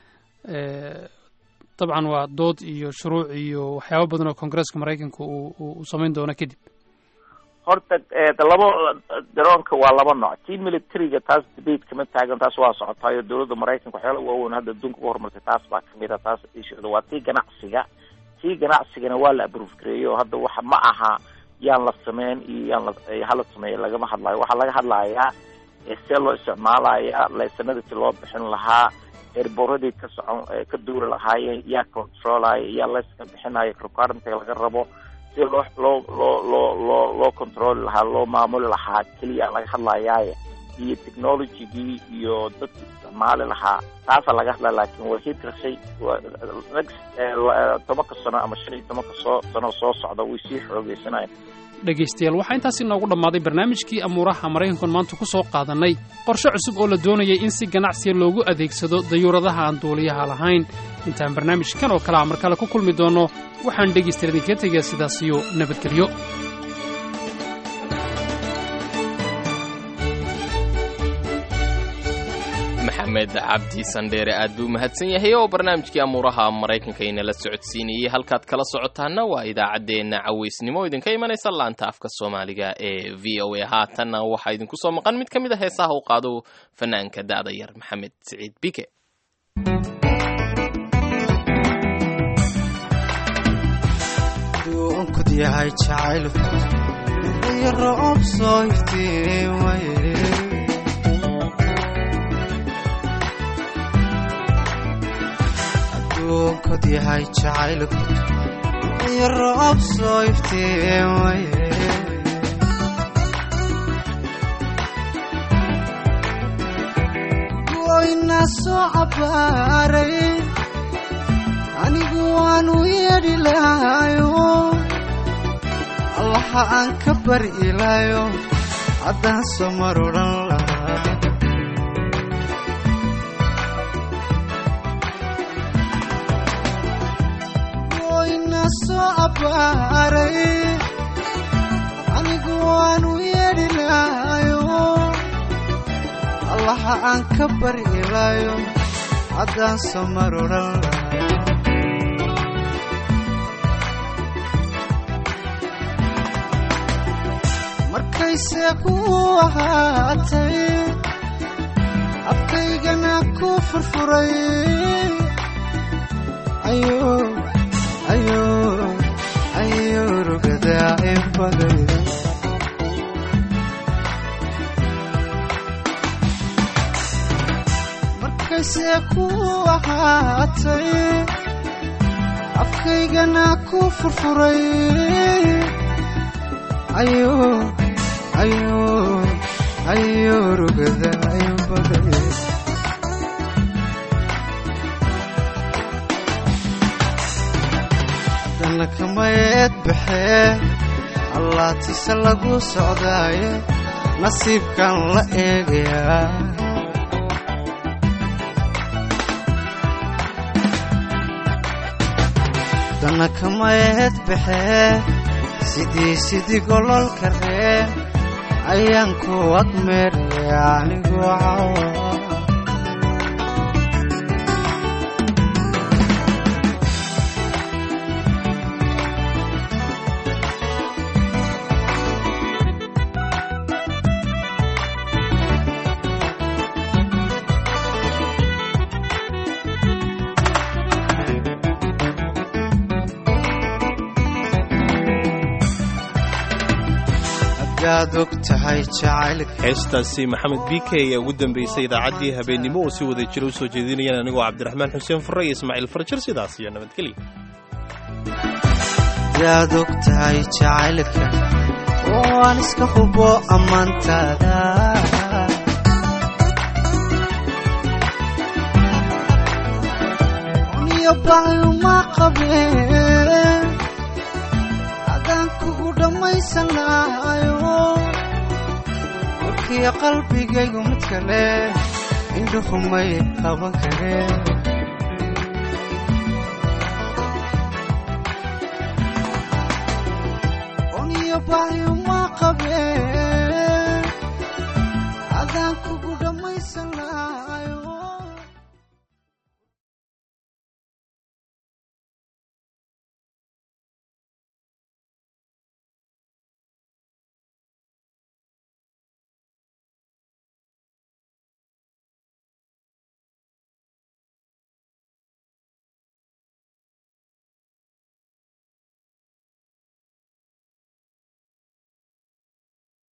dabcan waa dood iyo shuruuc iyo waxyaaba badan oo koongareeska maraykanka uu samayn doono kadib horta laba daroonka waa laba nooc tii militariga taas debate kama taagan taas waa socotaayo dowladda maraykanka waxyaala waaweyn hadda adduunka uga horumartay taas baa kamid a taas ishooda waa tii ganacsiga tii ganacsigana waa la aprove gareeyo hadda waxa ma aha yaan la sameyn iyo yaan la hala sameeya lagama hadlayo waxaa laga hadlayaa see loo isticmaalaya laysanadii loo bixin lahaa erboradii ka socon ka duuri lahaayeen yaa controlaya yaa layska bixinayo requirementiga laga rabo si loo loo loo loo loo loo controli lahaa loo maamuli lahaa keliya laga hadlayaaye iyo technologygii iyo dadki isticmaali lahaa taasaa laga hadlaya laakin waa hidrashay next tobanka sano ama shan iyo tobanka soo sano soo socda way sii xoogeysanayaan dhegaystayaal waxaa intaas inoogu dhammaaday barnaamijkii amuuraha maraykankan maanta ku soo qaadannay qorshe cusub oo la doonayay in si ganacsiya loogu adeegsado dayuuradaha aan duuliyaha lahayn intaan barnaamijkan oo kale a mar kale ku kulmi doonno waxaan dhegaystayaal idinkaga tegayaa sidaas iyo nabadgelyo maxamed cabdi sandheere aad buu mahadsan yahay oo barnaamijkii amuuraha maraykanka inala socodsiinayey halkaad kala socotaana waa idaacaddeenna cawaysnimo idinka imanaysa laanta afka soomaaliga ee v o a haatanna waxaa idinku soo maqan mid ka mid a heesaha u qaado fanaanka da'da yar maxamed siciid bike yahay jacayl iyo roob soo iftiimaye adduunkod yahay jacaylku iyo roob soo iftiimaye goyna soo cabbaaray anigu waanu yeedhi lahayo allaha aan ka bari ilaayo haddaan soo mar odhan lahaa goyna soo abbaaray anigu waanu yeedhi lahayo allaha aan ka bari ilaayo haddaan soo mar odhan lahaa markayse ku ahaatay afkaygana ku furfuray ayo ayo ayo rugadaa inbaday markayse ku ahaatay afkaygana ku furfuray ayo ayo ayo rugada inbaday haddana kamayeed baxee allaatiise lagu socdaaye nasiibkan la eegayaa haddana kamayeed baxee sidii sidii gololka ree ayaan ku agmeeraya anigu cawa heestaasi maxamed b k ayaa ugu dambeysay idaacaddii habeennimo oo si wada jira u soo jeedinayaan anigoo cabdiraxmaan xuseen furre iyo ismaaciil farjir sidaas iyo nabadgelya yaad og tahay jacaylka oo aan iska hubo ammaantaada uniyo baayuma qabeen adaan kugu dhammaysan lahayo warkiyo qalbigaygu mid kale indhuhumay qaban kareen ubaxyo